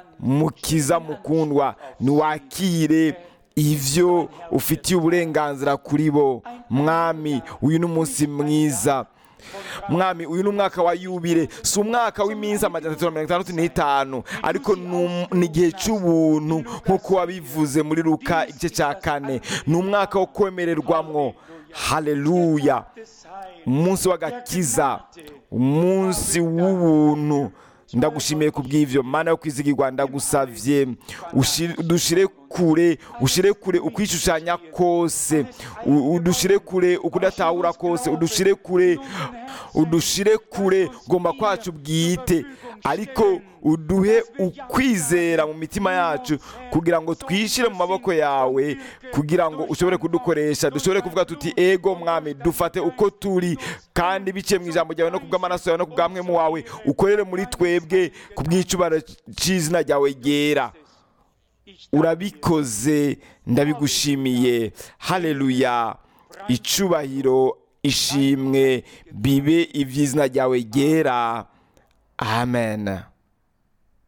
Speaker 2: mukiza mukundwa niwakire ivyo ufitiye uburenganzira kuri bo mwami uyu ni umunsi mwiza mwami uyu ni umwaka wa yubire si umwaka w'iminsi amajana atatu na mirongo itandatu n'itanu ariko ni um- ni igihe cy'ubuntu nk'uko wabivuze muri luka igice cya kane ni umwaka wo kwemererwamwo haleluya umunsi w'agakiza umunsi w'ubuntu ndagushimiye ku bw'ivyo mana yo kwizigirwa ndagusavye ushi- udushire kure ushire kure ukwishushanya kose u- udushire kure ukudatahura kose udushire kure udushire kure gomba kwacu bwite ariko uduhe ukwizera mu mitima yacu kugira ngo twishire mu maboko yawe kugira ngo ushobore kudukoresha dushobore kuvuga tuti ego mwami dufate uko turi kandi biciye mu ijambo ryawe no kubw'amaraso yawe no kubw'amwemu wawe ukorere muri twebwe ku bw'icubaro c'izina ryawe ryera urabikoze ndabigushimiye haleluya icubahiro ishimwe bibe iby'izina ryawe ryera amen